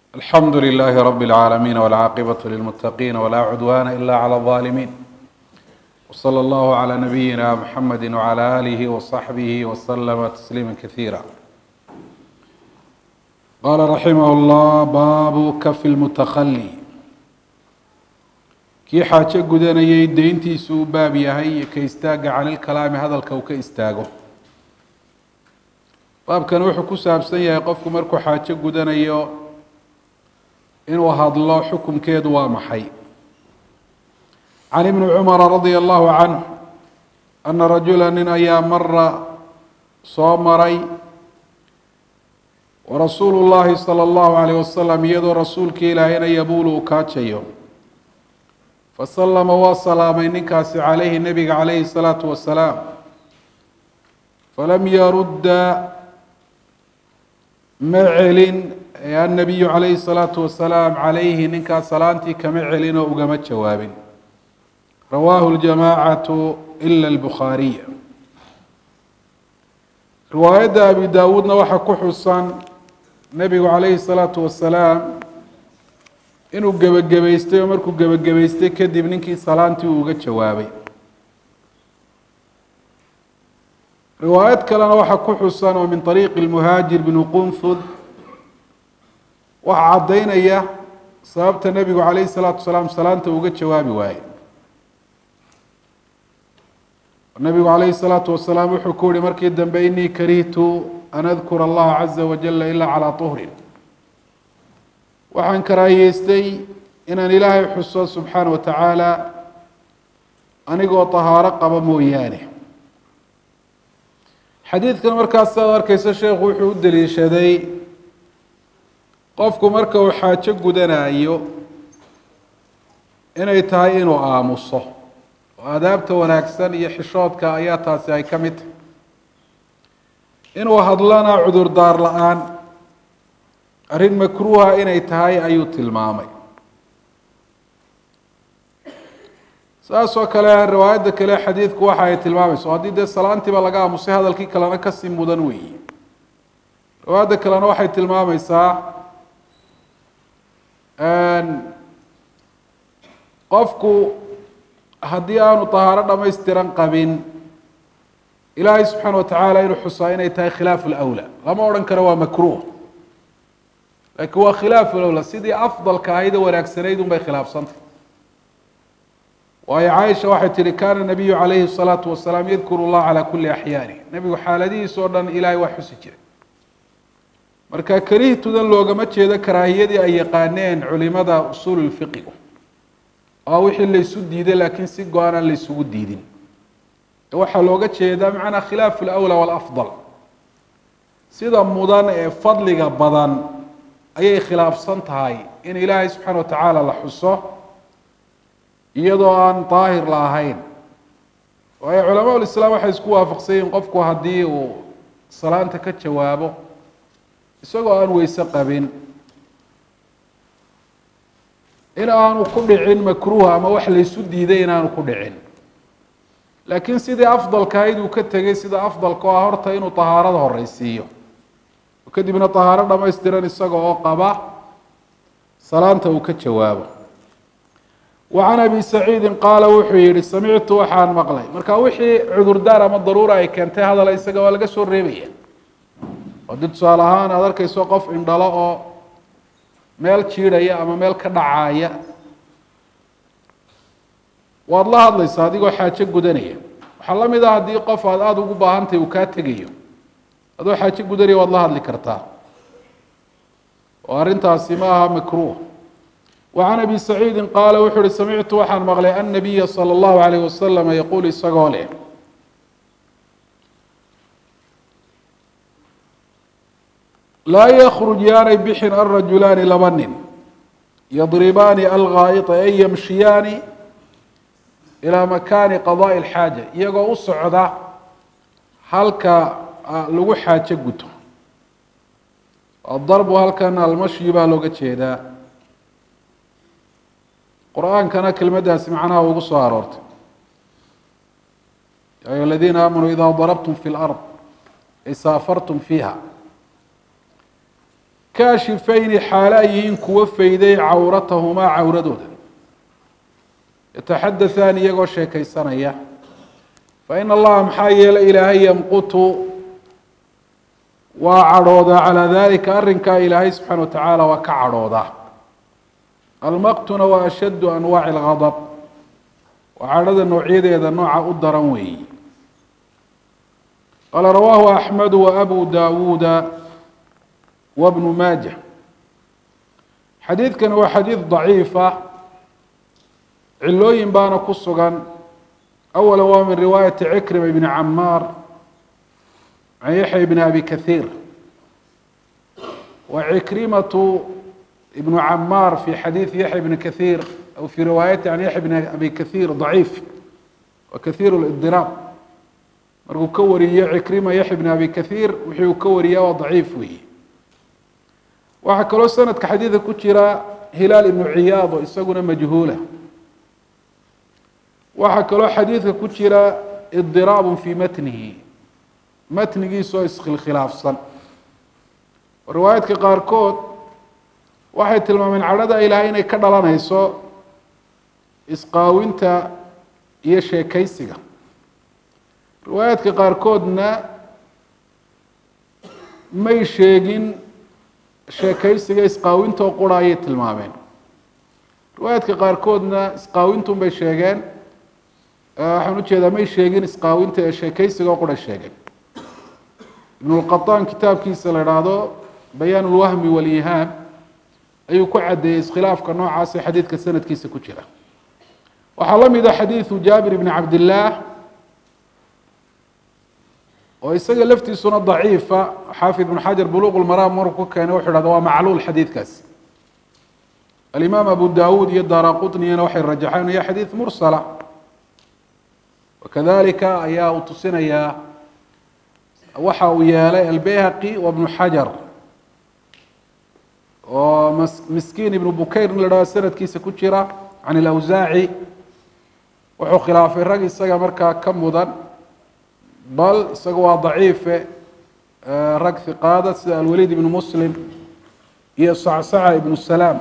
الحمد لله رب العالمين والعاقبة للمتقين ولا عدوان إلا على الظالمين وصلى الله على نبينا محمد وعلى آله وصحبه وسلم تسليما كثيرا قال رحمه الله باب كف المتخلي kii xaajo gudanayay deyntiisu u baab yahay iyo ka istaaga cani lkalaami hadalka uu ka istaago baabkan wuxuu ku saabsan yahay qofku markuu xaajo gudanayo inuu hadlo xukumkeedu waa maxay can ibni cumara radia allahu canh ana rajula nin ayaa mara soo maray warasuulu llahi sala allahu alayh wasalam iyadoo rasuulkii ilaahayna yabuulu uu kaajayo fasalama waa salaamay ninkaasi calayhi nebiga calayhi الsalaatu wasalaam falam yarudda ma celin annabiyu calayhi الsalaatu wasalaam calayhi ninkaas salaantii kama celin oo ugama jawaabin rawaahu اljamaacatu ila اlbukhaariya riwaayadda abi daawuudna waxaa ku xusan nebigu calayhi الsalaatu wasalaam inuu gebagabaystay oo markuu gebagabaystay kadib ninkii salaantii uu uga jawaabay riwaayad kalena waxaa ku xusan oo min طariiqi اlmuhaajir bnu qunfud waxaa caddaynaya sababta nebigu calayhi الsalaatu wasalaam salaanta uga jawaabi waaye nebigu calayhi الsalaatu wasalaam wuxuu ku yihi markii dambe inii karihtu an adkura allaha caza wajala ila calىa طuhrin waxaan karaahiyeystay inaan ilaahay xuso subxaana wa tacaala anigoo tahaaro qaba mooyaane xadiidkan markaas saad arkeysa sheekhu wuxuu u daliishaday qofku marka uu xaajo gudanayo inay tahay inuu aamuso oo aadaabta wanaagsan iyo xishoodka ayaa taasi ay ka mid tahay inuu hadlana cudurdaar la-aan arrin makruuha inay tahay ayuu tilmaamay saas oo kale riwaayadda kale xadiidku waxa ay tilmaamayso haddii dee salaantiiba laga aamusay hadalkii kalena kasii mudan weeye riwaayadda kalena waxay tilmaamaysaa qofku haddii aanu tahaaro dhamaystiran qabin ilaahay subxaana wa tacaala inuu xusaa inay tahay khilaafu lawla lama odhan karo waa makruuh lakiin waa khilaaf lowla sidii afdalka ahayd oo wanaagsanayd un bay khilaafsantay waayo caaisha waxay tihi kana nabiyu calayhi الsalaatu wasalaam yadkuru اllah calى kuli axyaani nebigu xaaladihiis oo dhan ilaahay waa xusi jiray marka karihtudan loogama jeedo karaahiyadii ay yaqaaneen culimada usuul lfiqigu oo wixii laysu diiday laakiin si go-an aan laysugu diidin waxaa looga jeedaa macnaa khilaafu lawla walafdal sida mudan ee fadliga badan ayay khilaafsan tahay in ilaahay subxaana wa tacaala la xuso iyadoo aan daahir la ahayn waayo culamaa ulislaam waxay isku waafaqsan yihin qofku haddii uu salaanta ka jawaabo isagoo aan weyse qabin in aanu ku dhicin makruuha ama wax laysu diiday in aanu ku dhicin laakiin sidii afdalka ahayd uu ka tegay sida afdalka oo ah horta inuu tahaarada horeysiiyo kadibna tahaaro dhamaystiran isaga oo qaba salaanta uu ka jawaabo wa can abi saciidin qaala wuxuu yihi samictu waxaan maqlay marka wixii cudurdaar ama daruura ay keentay hadala isaga waa laga soo reebaya oo di tusaale ahaan aad arkeyso qof indhalo oo meel jiidhaya ama meel ka dhacaya waad la hadlaysaa adigoo xaajo gudanaya waxaa la mid ah haddii qof aad aada ugu baahantahy uu kaa tegayo adoo xaajo gudanaya waad la hadli kartaa oo arrintaasi ma aha makruuh wa can abi saciidin qaala wuxuu uhi samictu waxaan maqlay annabiya sala allahu alayh wasalam yaquul isagoo leh laa yakruj yaanay bixin alrajulaani laba nin yadribaani alghaa'ita ay yamshiyaani ilaa makaani qadaai alxaaja iyagoo u socda halka lagu xaajo guto adarbu halkan almashyi baa looga jeedaa qur-aankana kelmaddaasi macnaha ugu soo aroortay ya ayuha aladiina aamanuu idaa darabtum fi lard ay saafartum fiiha kaashifayni xaale ay yihiin kuwo fayday cawratahumaa cawradooda yataxadaثaan iyagoo sheekaysanaya fain allaha maxaa yeelay ilaahay yamqutu waa cadhoodaa calaa dalika arrinkaa ilaahay subxaana watacaala waa ka cadhoodaa almaqtuna waa ashaddu anwaaci اlgadab waa cadhada noocyadeeda nooca u daran weeyi qaala rawaahu axmedu waabu dawuuda wabnu maaja xadiidkani waa xadiid daciifa cilooyin baana ku sugan awala waa min riwaayati cikrima ibni camaar can yaxya bni abi kahiir wa cikrimatu ibnu camaar fi xadiidi yaxya bni kahiir aw fi riwaayati can yaxya bni abi kahiir daciif wa kahiir lidiraab markuu ka wariyo cikrima yaxya bni abi kahiir wuxuu ka wariyaa waa daciif weeye waxaa kaloo sanadka xadiidka ku jira hilaal ibnu ciyaad oo isaguna majhuula waxaa kaloo xadiidka ku jira idiraabun fii matnihi matnigiisoo iskhilkhilaafsan riwaayaadka qaarkood waxay tilmaameen cadhada ilaahay inay ka dhalanayso isqaawinta iyo sheekaysiga riwaayaadka qaarkoodna may sheegin sheekaysiga isqaawintoo qura ayay tilmaameen riwaayaadka qaarkoodna isqaawintun bay sheegeen waxaan ujeedaa may sheegin isqaawinta ee sheekaysiga oo qura sheegeen ibnulqataan kitaabkiisa la idhaahdo bayaan ulwahmi walihaam ayuu ku caddeeyey iskhilaafka noocaas ee xadiidka sanadkiisa ku jira waxaa la mid a xadiidu jaabir ibni cabdillaah oo isaga laftiisuna daciifa xaafid ibn xajar buluq lmaraam markuu ku keenay wuxuu hahda waa macluul xadiidkaasi alimaam abu dawuud iyo daara qutniyana waxay rajaxeen ya xadiid mursala wakadalika ayaa uu tusinayaa waxa uu yeelay albeyhaqi wa bnu xajar oo miskiin ibnu bukayr in la dhahdo sanadkiisa ku jira can ilawsaaci wuxuu khilaafay rag isaga markaa ka mudan bal isaga waa daciife rag hiqaada sida alwaliid ibnu muslim iyo sacsaca ibnu salaam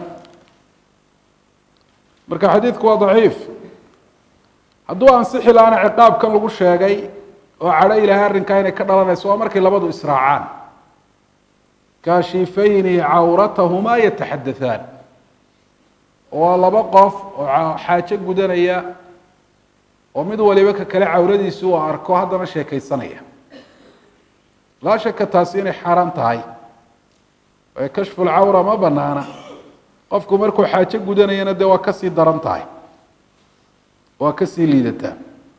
marka xadiidku waa daciif hadduu ansixi lahaana ciqaabkan lagu sheegay oo cadho ilaahay arrinkaa inay ka dhalanayso waa markay labadu israacaan kaashifayni cawratahumaa yataxadaثaan waa laba qof oo xaajo gudanaya oo mid waliba ka kale cawradiisi uu arko haddana sheekaysanaya laa shaka taasi inay xaaraan tahay ee kashfu lcawra ma banaana qofku markuu xaajo gudanayana dee waa kasii daran tahay waa kasii liidataa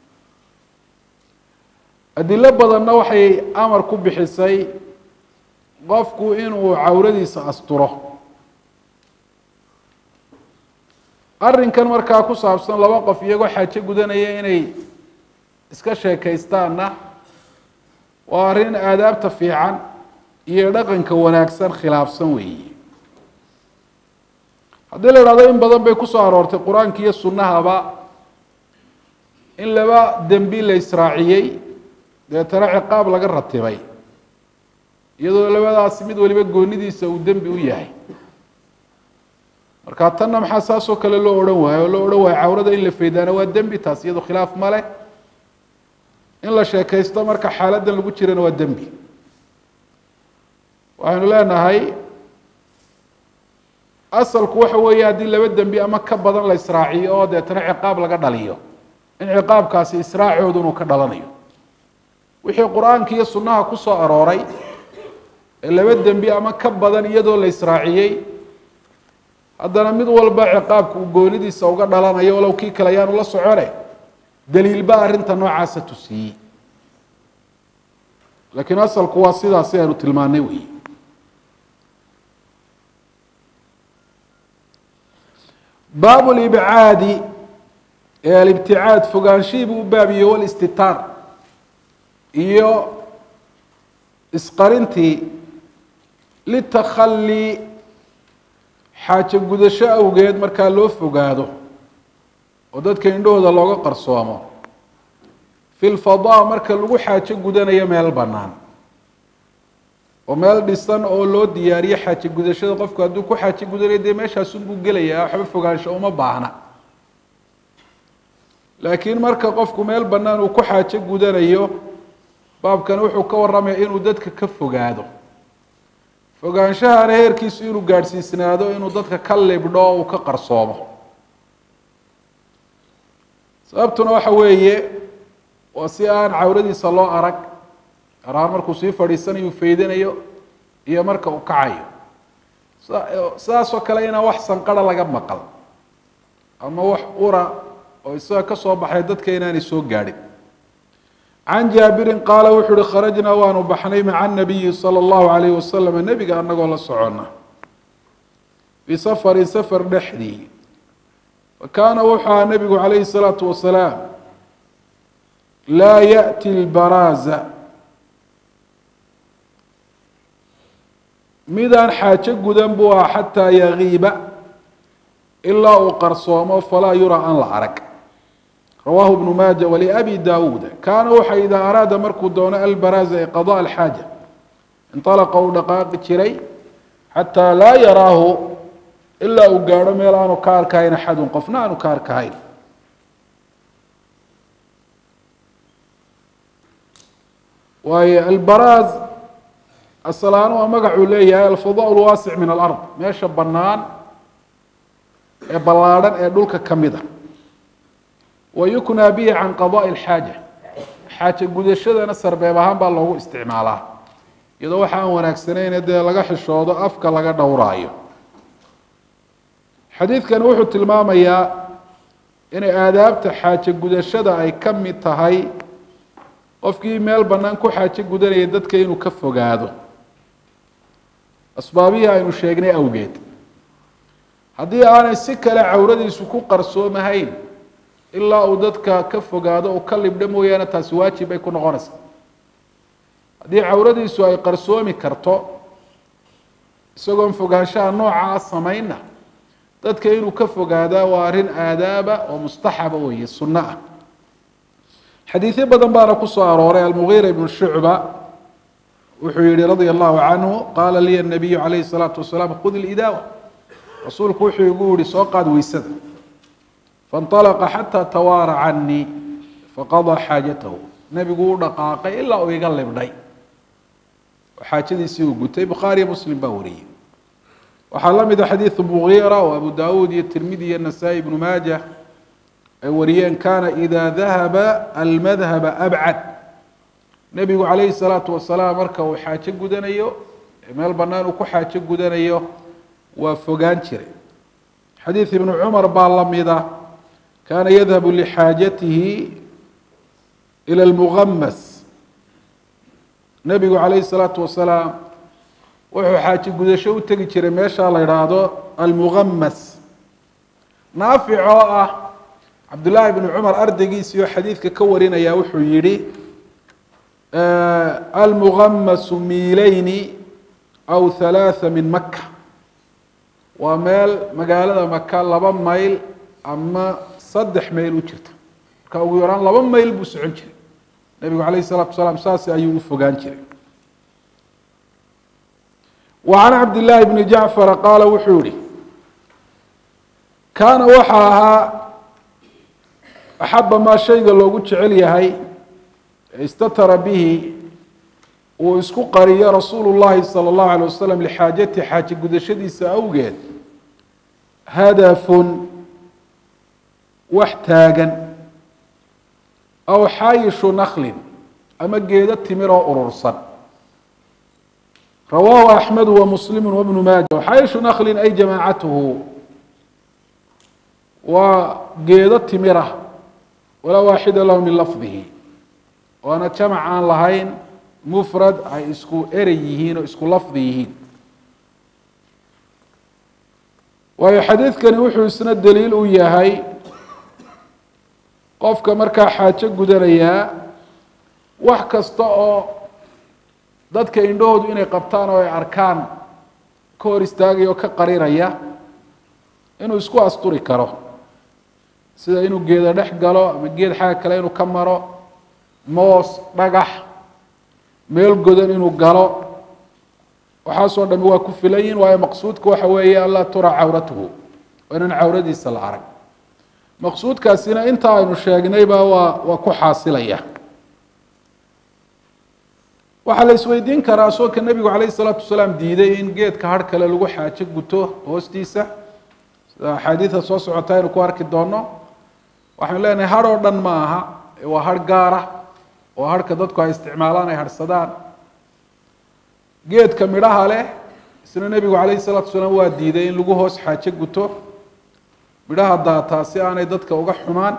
adilo badanna waxay amar ku bixisay qofku inuu cawradiisa asturo arrinkan markaa ku saabsan laba qof iyagoo xaajo gudanaya inay iska sheekaystaanna waa arrin aadaabta fiican iyo dhaqanka wanaagsan khilaafsan weeye haddii la idhahdo in badan bay kusoo aroortay qur-aanka iyo sunnahaba in laba dembi la israaciyey deetana ciqaab laga ratibay iyadoo labadaasi mid waliba goonidiisa uu dembi u yahay marka tanna maxaa saasoo kale loo odhan waayo oo loo odhan waayo cawrada in la faydaana waa dembi taas iyado khilaaf ma leh in la sheekaysto marka xaaladdan lagu jirana waa dembi waxaynu leenahay asalku waxa weeye haddii laba dembi ama ka badan la israaciyo oo deetana ciqaab laga dhaliyo in ciqaabkaasi israacoodu inuu ka dhalanayo wixii qur-aanka iyo sunnaha ku soo arooray ee laba dembi ama ka badan iyadoo la israaciyey haddana mid walba ciqaabka uu goonidiisa uga dhalanayo walow kii kale ayaanu la socone daliilba arrinta noocaasa tusiyey laakiin asalku waa sidaasi aynu tilmaanay weyi baabu libcaadi ee alibticaad fogaanshihii buu u baabiye walistitaar iyo isqarintii litakhalli xaajo gudasho awgeed markaa loo fogaado oo dadka indhahooda looga qarsoomo fi lfadaa marka lagu xaajo gudanayo meel bannaan oo meel dhisan oo loo diyaariyo xaaji gudashada qofku hadduu ku xaaji gudanayo dee meeshaasunbuu gelayaa waxba fogaansho uma baahna laakiin marka qofku meel bannaan uu ku xaajo gudanayo baabkani wuxuu ka warramaya inuu dadka ka fogaado fogaanshahana heerkiisu inuu gaadhsiisnaado inuu dadka ka libdho o uu ka qarsoomo sababtuna waxa weeye waa si aan cawradiisa loo arag gaar ahaan markuu sii fadhiisanayo uu faydanayo iyo marka uu kacayo sidaasoo kale inaan wax sanqara laga maqal ama wax ura oo isaga ka soo baxay dadka inaanay soo gaadhin can jaabirin qaala wuxuu uhi kharajnaa waanu baxnay maca nabiyi sala allahu alayh wasalam nebiga anagoo la socona bisafarin safar dhexdii wa kaana wuxuu ahaa nebigu calayhi salaatu wasalaam laa yaأti lbaraaza midaan xaajo gudan buu ah xataa yagiiba ilaa uu qarsoomo falaa yuraa aan la arag rawaahu ibnu maaja waliabi daawuuda kaana waxa idaa araada markuu doono albaraaza ee qada alxaaja inalaqa uu dhaqaaqi jiray xataa laa yaraahu ilaa uu gaadho meel aanu ka arkahayn axadun qofna aanu ka arkahayn waayo albaraaz asalaano waa magacuu leeyahay alfadaa lwaasic min alard meesha bannaan ee ballaadhan ee dhulka ka mid a wa yuknaa bihi can qadaءi اlxaaja xaaje gudashadana sarbeeb ahaan baa loogu isticmaalaa iyadoo waxa aan wanaagsanayne dee laga xishoodo afka laga dhowraayo xadiidkani wuxuu tilmaamayaa inay aadaabta xaaje gudashada ay ka mid tahay qofkii meel bannaan ku xaajo gudanaya dadka inuu ka fogaado asbaabihii aynu sheegnay awgeed haddii aanay si kale cawradiisu ku qarsoomahayn ilaa uu dadka ka fogaado uu ka libdho mooyaane taasi waajib bay ku noqonaysaa haddii cawradiisu ay qarsoomi karto isagoon fogaanshaha noocaa samaynna dadka inuu ka fogaadaa waa arrin aadaaba oo mustaxaba weeye sunno ah xadiidyo badan baana ku soo arooray almugiira ibnu shucba wuxuu yihi radia allahu canhu qaala liya nabiyu calayhi salaatu wasalaam khud ilidaawa rasuulku wuxuu igu yihi soo qaad weysada faاnطalaqa xataa tawaara canii faqadaa xaajatahu nebigu u dhaqaaqay ilaa uu iga libdhay oo xaajadiisii uu gutay bukhaariyo muslim baa wariyey waxaa la mida xadiidu mugiira oo abu daawuud iyo tirmidi iyo nasaa-i ibnu maaja ay wariyeen kaana ida dahaba almadhaba abcad nebigu calayhi salaatu wasalaam marka uu xaajo gudanayo meel bannaan uu ku xaajo gudanayo waa fogaan jiray xadiid ibnu cumar baa la mida kaana yadhabu lixaajatihi ila almugamas nebigu calayhi salaatu wasalaam wuxuu xaajo gudasho u tegi jiray meeshaa la idhaahdo almugamas naafic oo ah cabdullaahi bnu cumar ardaygiisii oo xadiidka ka warinaya wuxuu yihi almugamasu miilayni aw halaatha min maka waa meel magaalada maka laba mayl ama saddex mayl u jirta marka ugu yaraan laba mayl buu socon jiray nebigu calayh الsalatu wasalaam saas ayuu u fogaan jiray wa can cabdillaahi bni jacfara qaala wuxuu yihi kaana waxa ahaa axaba maa shayga loogu jecel yahay istatara bihi uu isku qariyo rasuulu llahi salى اllahu alay wasalam lixaajati xaaje gudashadiisa awgeed hadafun wax taagan aw xaayishu naklin ama geedo timir oo urursan rawaahu axmedu wa muslimu wabnu maaja xaayishu naklin ay jamaacatuhu waa geedo timira walaa waaxida lahu min lafdihi waana jamac aan lahayn mufrad ay isku erey yihiin oo isku lafdi yihiin waayo xadiidkani wuxuu isna daliil u yahay qofka markaa xaajo gudanayaa wax kasta oo dadka indhahoodu inay qabtaan oo ay arkaan ka hor istaagaya oo ka qarinaya inuu isku asturi karo sida inuu geeda dhex galo ama geed xagga kale inuu ka maro moos dhagax meel godan inuu galo waxaasoo dhami waa ku filan yihin waayo maqsuudka waxa weeye anlaa tura cawratuhu waa inaan cawradiisa la arag maqsuudkaasina inta aynu sheegnayba waa waa ku xaasilaya waxaa la isweydiin karaa soonka nebigu calayhi salaatu wasalaam diiday in geedka har kale lagu xaajo guto hoostiisa sida axaadiida soo socota aynu ku arki doono waxaynu leenahay har oo dhan ma aha waa har gaara oo harhka dadku ay isticmaalaan ay harhsadaan geedka midhaha leh isna nebigu calayhi salaatu wasalaam waa diiday in lagu hoos xaajo guto midhaha daataa si aanay dadka uga xumaan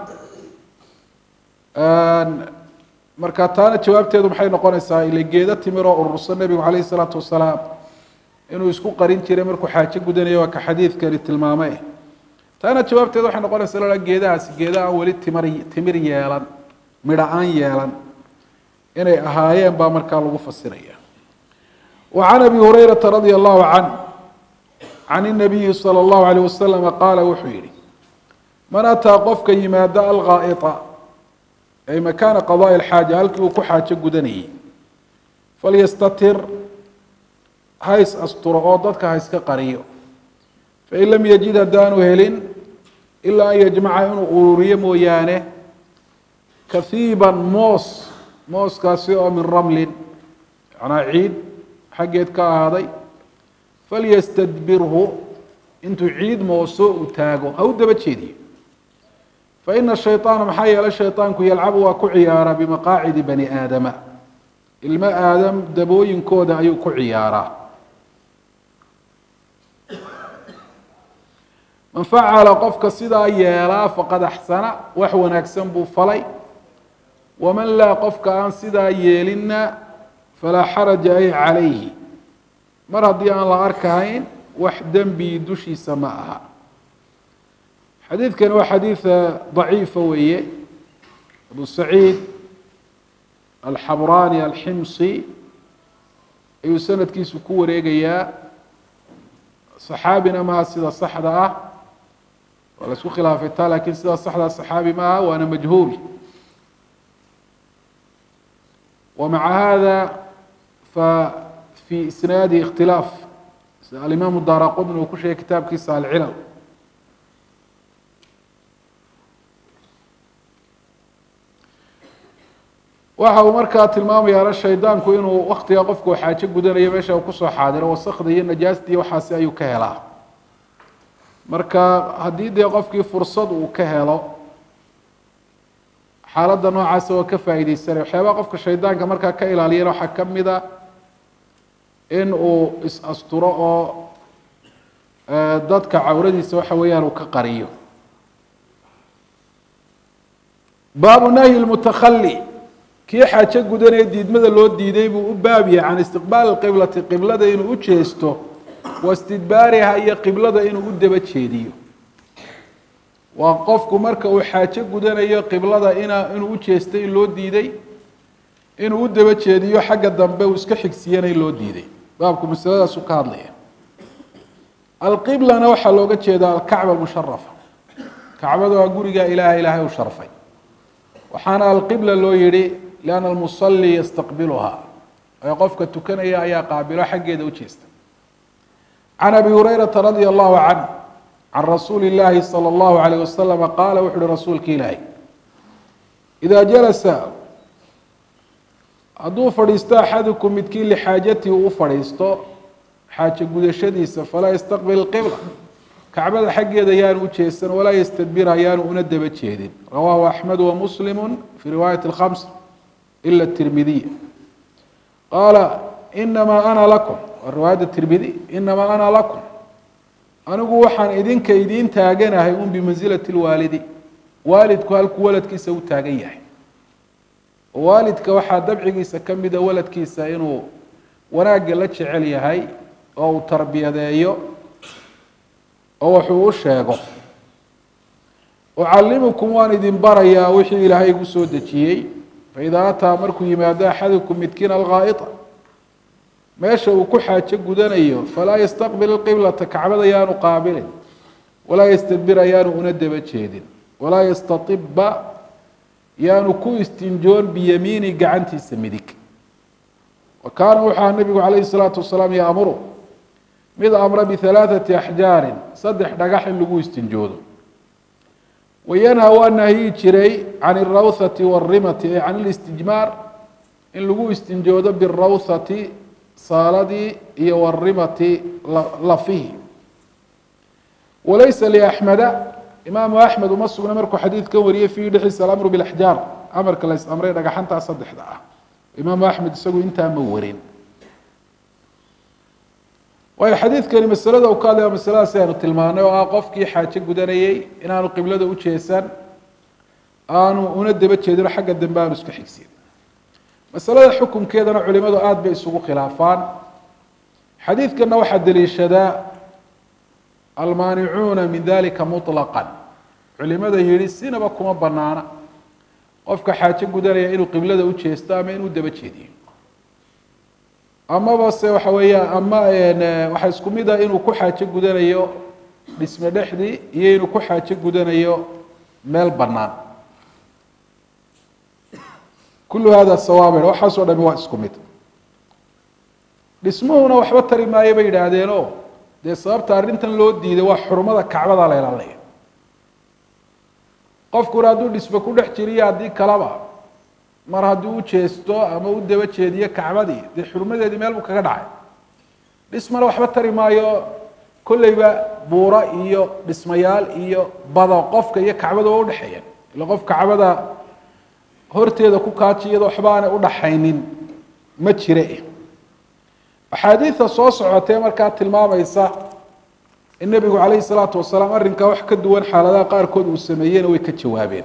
marka taana jawaabteedu maxay noqonaysaa ile geedo timiroo urursan nebigu calayhi salaatu wasalaam inuu isku qarin jiray markuu xaajo gudanayo waa ka xadiidkani tilmaamay taana jawaabteedu waxay noqonaysaa la geedahaasi geeda aan weli timir timir yeelan midho aan yeelan inay ahaayeen baa markaa lagu fasiraya wa can abi hurayrata radia allahu can can inabiyi sala allahu alayh wasalama qaala wuxuu yihi man ataa qofka yimaada alghaa'ita ay makaana qadaai alxaaja halkii uu ku xaajo gudanayay falyastatir hays asturo oo dadka ha iska qariyo fain lam yajid haddaanu helin ilaa an yajmaca inuu ururiyo mooyaane kahiiban moos mooskaasi oo min ramlin macnaa ciid xaggeed ka ahaaday falyastadbirhu intuu ciid mooso uu taago ha u daba jeediyo faina shayطaana maxaa yeelay shayطaanku yalcabu waa ku ciyaaraa bimaqaacidi bani aadama ilmo aadam dabooyinkooda ayuu ku ciyaaraa man facala qofka sidaa yeelaa faqad axsana wax wanaagsan buu falay waman laa qofka aan sidaa yeelinna falaa xaraja ay calayhi mar haddii aan la arkahayn wax dembi dushiisa ma aha xadiidkani waa xadiid daciifa weeye abu saciid alxabraani alximsi ayuu sanadkiisu ku wareegayaa saxaabina maha sida saxda ah waa la isku khilaafay taa lakin sida saxda saxaabi ma aha waana majhuul wamaca hada fa fi isnaadi ikhtilaaf sida alimaamu daara qudni uu ku sheegay kitaabkiisa alcilal waxa uu markaa tilmaamayaana shaydaanku inuu waktiga qofku xaajo gudanayo meesha uu kusoo xaadiro wasakda iyo najaastii waxaasi ayuu ka helaa marka haddii dee qofkii fursad uu ka helo xaaladda noocaasa waa ka faa'iideysanaya waxyaabaha qofka shaydaanka markaa ka ilaaliyana waxaa ka mid a in uu is-asturo oo dadka cawradiisa waxa weeyaan uu ka qariyo baabu nahyi lmutakali kii xaajo gudanee diidmada loo diiday buu u baab yahay can istiqbaali qiblati qiblada inuu u jeesto wa istidbaariha iyo qiblada inuu u daba jeediyo waa qofku marka uu xaajo gudanayo qiblada ina inuu u jeesto in loo diiday inuu u daba jeediyo xagga dambe uu iska xigsiyana in loo diiday baabku masaladaasu ka hadlaya alqiblana waxaa looga jeedaa alkacba almusharafa kacbada waa guriga ilaaha ilaahay u sharfay waxaana alqibla loo yihi lianna almusali yastaqbiluha ee qofka tukanaya ayaa qaabilo xaggeeda u jeesta can abi hurayrata radia allahu canh can rasuuli illaahi sala allahu alayh wasalama qaala wuxu uhi rasuulka ilaahi idaa jalasa hadduu fadhiisto axadukum midkii lixaajatihi u fadhiisto xaajo gudashadiisa falaa yastaqbil qibla kacbada xaggeeda yaanu u jeesan walaa yastadbir ayaanu una daba jeedin rawaahu axmedu wamuslimu fi riwaayati alkhams ila tirmidiy qaala inamaa ana lakum waa riwaayadda tirmidi inamaa ana lakum anigu waxaan idinka idiin taaganahay un bimansilati lwaalidi waalidku halkuu waladkiisa u taagan yahay waalidka waxaa dabcigiisa ka mida waladkiisa inuu wanaagga la jecel yahay oo uu tarbiyadeeyo oo wuxuu u sheego ucallimukum waan idin barayaa wixii ilaahay igu soo dejiyey faidaa ataa markuu yimaado axadukum midkiin alghaa'ita meesha uu ku xaajo gudanayo falaa yastaqbil qiblata kacbada yaanu qaabilin walaa yastadbir ayaanu una daba jeedin walaa yastaiba yaanu ku istinjoon biyamiini gacantiisa midig wa kaana wuxua nabigu calayhi salaatu wasalaam yaamuru mid amra bihalaathati axjaarin saddex dhagax in lagu istinjoodo wayanha waa nahyi jiray can irawthati warimati ay can ilistijmaar in lagu istinjoodo birawthati saaladii iyo warimati lafihi walaysa liaxmeda imaamu axmed uma sugna markuu xadiidkan wariyey fiihi dhexdiisa alamru bilaxjaar amarka la is-amray dhagaxantaa saddexda ah imaamu axmed isagu intaa ma warin waayo xadiidkani masalada u ka hadlaya masaladaasi aanu tilmaanay oo ah qofkii xaajo gudanayey inaanu qiblada u jeesan aanu una daba jeedino xagga dambe aanu iska xigsin masalada xukunkeedana culimadu aada bay isugu khilaafaan xadiidkana waxaa daliishadaa almaanicuuna min dalika muطlaqan culimada yihi sinaba kuma banaana qofka xaajo gudanaya inuu qiblada u jeesto ama inuu daba jeediyo amaba se waxa weeya ama waxaa isku mid ah inuu ku xaajo gudanayo dhisme dhexdii iyo inuu ku xaajo gudanayo meel banaan kulu hada sawaabir waxaasoo dhami waa isku mid dhismuhuna waxba tari maayo bay yidhaahdeeno dee sababta arrintan loo diiday waa xurmada kacbada la ilaalinaya qofkuna hadduu dhisme ku dhex jiriyo haddii kalaba mar haddii u jeesto ama u daba jeediyo kacbadii dee xurmadeedii meel buu kaga dhacay dhismana waxba tari maayo kolleyba buuro iyo dhismayaal iyo bado qofka iyo kacbada waa udhexeeyaan ila qof kacbada horteeda ku kaaji iyadoo waxba aanay udhaxaynin ma jire axaadiida soo socotee markaa tilmaamaysa in nebigu calayhi salaatu wasalaam arrinkaa wax ka duwan xaaladaha qaarkood uu sameeyeyna way ka jawaabeen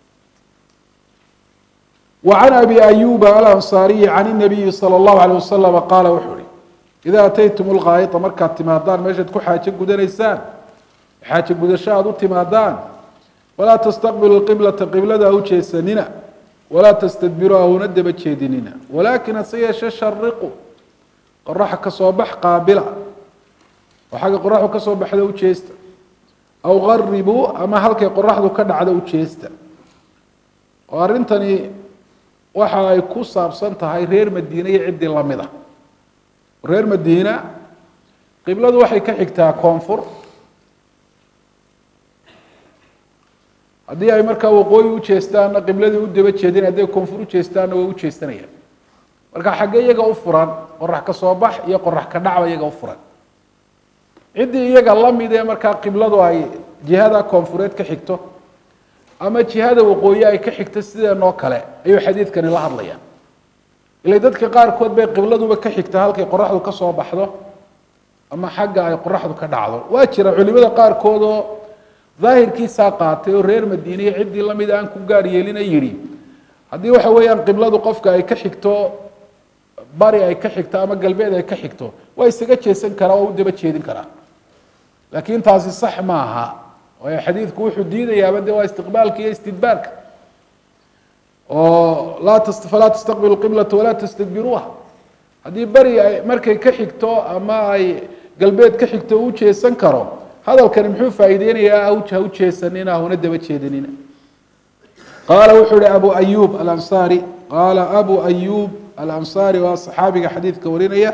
وعن أبي أيوب الأنصاaري عن النبي صلى الله عليه وسلم قال wuxuu hi إذا أتyتم الغاaئطa markaad timaadaan meeshaad ku xaajo gudanaysaan xaajo gudasho aad u timaadaan وlaa تستqبلوا القبلةa قiblada u jeesanina وlaa تstدبirوا huna daba jeedinina ولakiن hase yeeshe شhariqu qoraxa kasoo bax qaabila oo xagga qoraxdu kasoo baxda u jeesta aw غaribuu ama halkay qoraxdu ka dhacda u jeesta oo arrintani waxa ay ku saabsan tahay reer madiine iyo ciddii lamid a reer madiina qibladu waxay ka xigtaa koonfur haddii ay markaa waqooyi u jeestaanna qibladii u daba jeedin hadday koonfur u jeestaanna way u jeesanayaan marka xagge iyaga u furan qorax ka soo bax iyo qorax ka dhacba iyaga u furan ciddii iyaga lamid ee markaa qibladu ay jihada koonfureed ka xigto ama jihada waqooyi ay ka xigto sideenoo kale ayuu xadiidkani la hadlayaan ila dadka qaarkood bay qibladuba ka xigta halkay qoraxdu ka soo baxdo ama xagga ay qoraxdu ka dhacdo waa jira culimada qaarkood oo daahirkiisaa qaatay oo reer madiine iyo ciddii lamid aan ku gaar yeelina yidhi haddii waxa weeyaan qibladu qofka ay ka xigto bari ay ka xigto ama galbeed ay ka xigto waa isaga jeesan karaa oo u daba jeedin karaa laakiin taasi sax maaha waayo xadiidku wuxuu diidayaaba de waa istiqbaalka iyo istidbaarka oo laa t falaa tastaqbilu qiblata walaa tastadbiruuha haddii beri ay markay ka xigto ama ay galbeed ka xigto u jeesan karo hadalkani muxuu faa'iideynayaa ha u jeesanina huna daba jeedinina qaala wuxuu ihi abu ayub alansaari qaala abu ayub alansaari waa saxaabiga xadiidka warinaya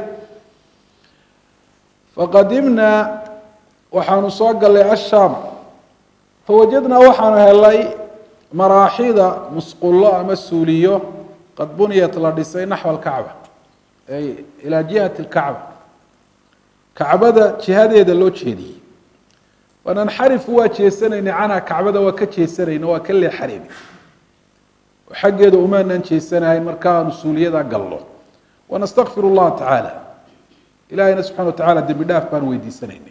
faqadimnaa waxaanu soo galay ashaam fawajadnaa waxaanu helay maraaxida musqullo ama suuliyo qad buniyat la dhisay naxwa alkacba ay ilaa jihati lkacba kacbada jihadeeda loo jeediyey wananxarifu waa jeesanayna canha kacbada waa ka jeesanayna waa ka leexanayna oo xaggeeda umaanan jeesanahayn markaanu suuliyada galno wanastakfir اllaha tacaala ilahayna subxana wa tacala dembi dhaaf baan weydiisanayna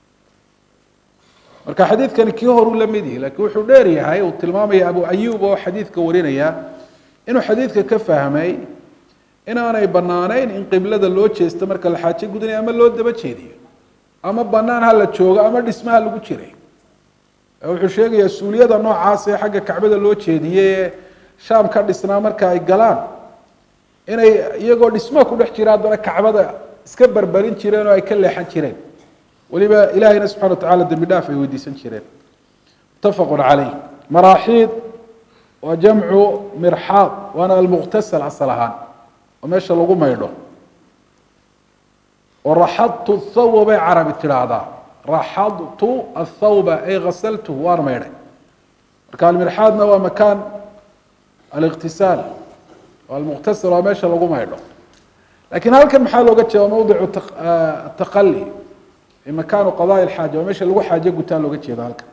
marka xadiidkani kii horuu la mid yahi lakiin wuxuu dheer yahay uu tilmaamaya abu ayub oo xadiidka warinaya inuu xadiidka ka fahmay inaanay banaanayn in qiblada loo jeesto marka la xaajo gudanayo ama loo daba jeediyo ama banaan ha la joogo ama dhismaha lagu jiray wuxuu sheegayaa suuliyada noocaas ee xagga kacbada loo jeediye ee shaam ka dhisnaa marka ay galaan inay iyagoo dhismaha ku dhex jira haddana kacbada iska berberin jireen oo ay ka leexan jireen waliba ilahayna subxana wa tacala dembi dhaaf ay weydiisan jireen mutafaqun caleyh maraaxiid waa jamcu mirxaad waana almuqtasal asal ahaan oo meesha lagu maydho oo raxadtu thawba bay carabi tidhaahdaa raxadtu athawba ay ghasaltuhu waan maydhay marka almirxaadna waa makaan aliqtisaal almuqtasir waa meesha lagu maydho lakin halkan maxaa looga jeeda mawdicu taqali makaanu qadaai lxaaja waa meesha lagu xaajo gutaa looga jeeda halkan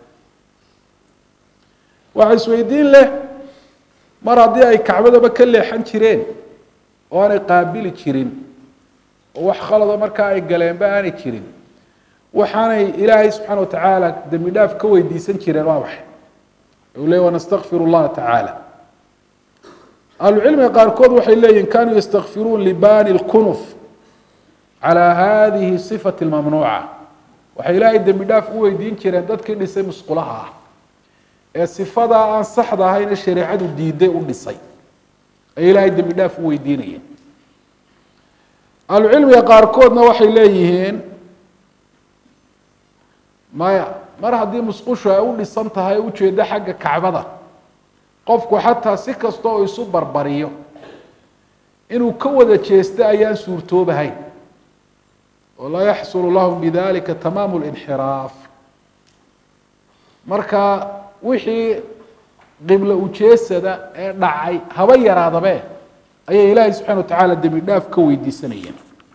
waxa isweydiin leh mar haddii ay kacbadaba ka leexan jireen oo aanay qaabili jirin oo wax khalado markaa ay galeenba aanay jirin waxaanay ilaahay subxaana watacaala dembi dhaaf ka weydiisan jireen waa maxay u le wanastakfir llaha tacaala ahlucilmiga qaarkood waxay leeyihin kanuu yastakfiruun libani lkunuf calaa hadihi sifati lmamnuuca waxay ilaahay dembi dhaaf u weydiin jireen dadkii dhisay musqulaha ah ee sifadaa aan saxda ahayna shareecadu diiday u dhisay ay ilaahay dembi dhaaf u weydiinayeen ahlucilmiga qaarkoodna waxay leeyihiin maya mar haddii musqushu ay u dhisan tahay ujeeddo xagga kacbada qofku xataa si kasta oo isu barbariyo inuu ka wada jeesto ayaan suurtoobahayn oo laa yaxsulu lahum bidalika tamaamu linxiraaf marka wixii qiblo ujeesada ee dhacay haba yaraadabe ayay ilaahay subxana wa tacaala dembi dhaaf ka weydiisanayeen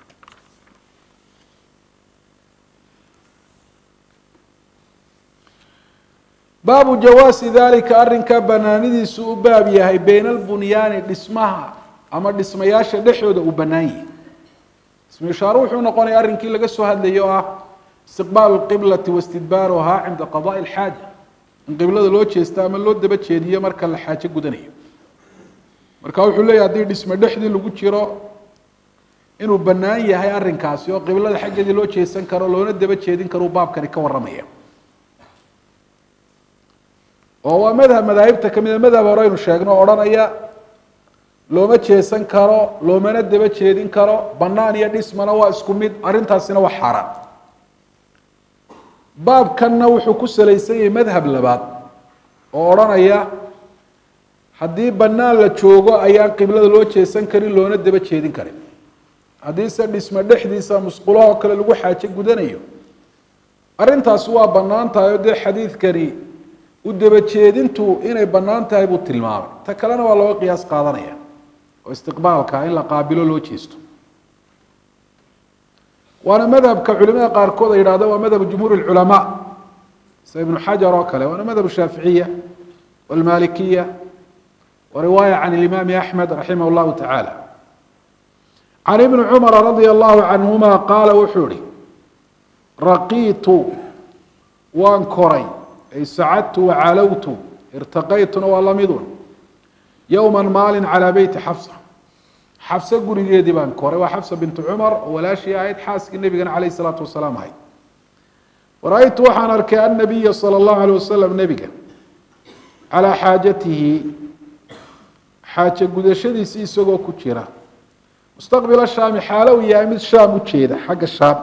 baabu jawaasi dalika arrinkaa banaanidiisu u baab yahay bayna albunyaani dhismaha ama dhismayaasha dhexdooda uu bannaan yahay ismu ishaaro wuxuu noqonaya arrinkii laga soo hadlayay oo ah istiqbaalu lqiblati wastidbaaruhaa cinda qadaai alxaaja in qiblada loo jeesto ama loo daba jeediyo marka la xaajo gudanayo marka wuxuu leeyahy haddii dhisme dhexdii lagu jiro inuu bannaan yahay arrinkaasi oo qiblada xaggeedii loo jeesan karo loona daba jeedin karuu baabkani ka warramaya oo waa madhab madaahibta ka mida madhab hore aynu sheegno o odhanaya looma jeesan karo loomana daba jeedin karo bannaan iyo dhismana waa isku mid arrintaasina waa xaaraan baabkanna wuxuu ku salaysan yahay madhab labaad oo odhanaya haddii bannaan la joogo ayaan qiblada loo jeesan karin loona daba jeedin karin haddiise dhisme dhexdiisa musqulahoo kale lagu xaajo gudanayo arrintaasi waa bannaan tahay oo dee xadiidkani u daba jeedintu inay bannaan tahay buu tilmaamay ta kalena waa looga qiyaas qaadanaya oo istiqbaalka in la qaabilo loo jeesto waana madhabka culimada qaarkood ay yidhahdo waa madhab jumhuur اculamaa sida ibnu xajar oo kale waana madhab shaaficiya wاlmalikiya wa riwaaya can imaami axmed raximah اllahu tacaala can ibni cumara radia allahu canhuma qaala wuxuu ihi raqiitu waan koray ay sacadtu wacalowtu irtaqaytuna waa lamidun yowma maalin calaa beyti xafsa xafse gurigeedii baan koray waa xafsa bintu cumar oo walaashii ahayd xaaskii nebigana calayh isalaatu wasalaam ahayd wara-aytu waxaan arkay annabiya sala allahu alayh wasalam nebiga calaa xaajatihi xaajo gudashadiisii isagoo ku jira mustaqbila shaami xaalo uu yahay mid shaam u jeeda xagga shaam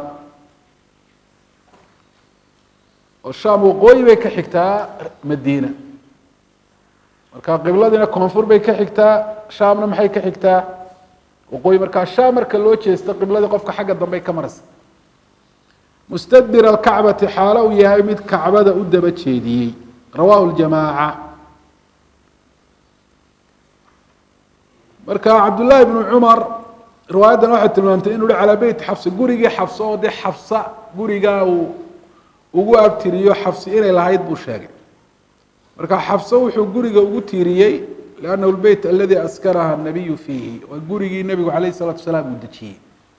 oo shaam waqooyi bay ka xigtaa madiina marka qibladiina koonfur bay ka xigtaa shaamna maxay ka xigtaa waqooyi markaa shaam marka loo jeesto qibladii qofka xagga dambey ka maraysa mustadbir alkacbati xaalo uu yahay mid kacbada u daba jeediyey rawahu ljamaaca marka cabdullaahi bnu cumar riwaayaddan waxay tilmaamtay inu hi calaa beyti xafsa gurigii xafsa oo dee xafsa gurigaa uu ugu abtiriyo xafsi inay lahayd buu sheegay marka xafse wuxuu guriga ugu tiiriyey liannahu lbeyt aladi askaraha nabiyu fiihi waa gurigii nebigu calayh isalatu wasalaam uu dejiyey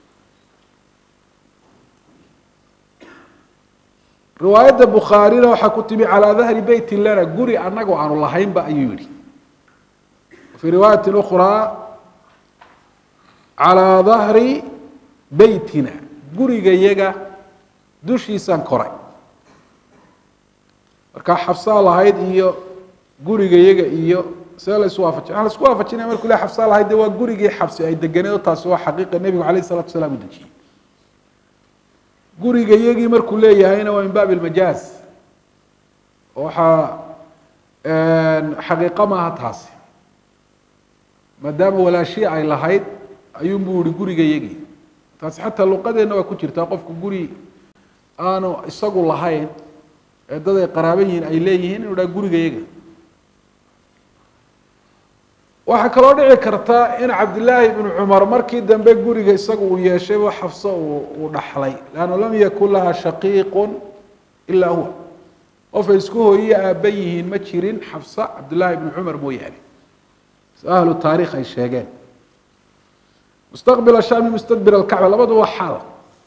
riwaayadda bukhaarina waxaa ku timi calaa dahri beyti lana guri annagoo aanu lahaynba ayuu yihi fii riwaayati ukhraa calaa dahri beytina gurigayaga dushiisaan koray markaa xafsaa lahayd iyo guriga yaga iyo see la isu waafajin waxaa la isku waafajinaya markuu le xafsaa lahayd de waa gurigii xabsi ay deganeed oo taasi waa xaqiiqa nebigu calayh isalatu wasalaam u dejiyey guriga yagii markuu leeyahayna waa min baab ilmajaaz oo waxaa xaqiiqo maaha taasi maadaama walaashii ay lahayd ayuunbuu yihi guriga yagii taasi xataa luqadeenna waa ku jirtaa qofku guri aanu isagu lahayn ee dad ay qaraaban yihiin ay leeyihiin inu dhaha gurigayaga waxaa kaloo dhici karta in cabdillaahi ibnu cumar markii dambe guriga isagu uu yeeshayba xafso uu dhaxlay leannu lam yakun laha shaqiiqun ilaa huwa qofay isku hooyiye aabba yihiin ma jirin xafsa cabdullaahi ibnu cumar mooyaane ahlu taarikh ay sheegeen mustaqbil shami mustadbir alkacba labadu waa xaal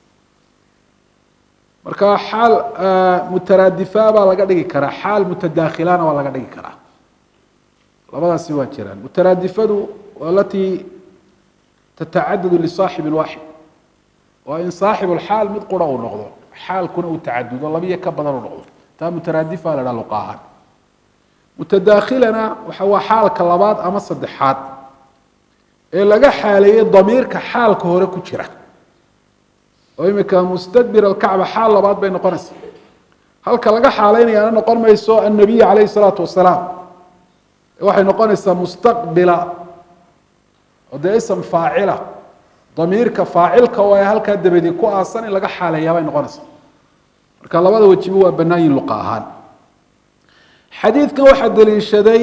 marka xaal mutaraadifa baa laga dhigi karaa xaal mutadaakhilana waa laga dhigi karaa labadaasi waa jiraan mutaraadifadu waa alatii tatacadadu lisaaxibin waaxid waa in saaxib lxaal mid qura uu noqdo xaalkuna uu tacadudo labiyo ka badan uu noqdo taa mutaraadifa la dhaha luqa ahaan mutadaakhilana waxa waa xaalka labaad ama saddexaad ee laga xaaleeyey damiirka xaalka hore ku jira oo imika mustadbir alkacba xaal labaad bay noqonaysaa halka laga xaalaynayaana noqon mayso annabiy calayhi salaatu wasalaam waxay noqonaysaa mustaqbila oo dee ism faacila damiirka faacilka oo ay halkaa dabadii ku aasan in laga xaaleeyaa bay noqonaysaa marka labada wejiba waa bannaayin luqa ahaan xadiidkan waxaa daliishaday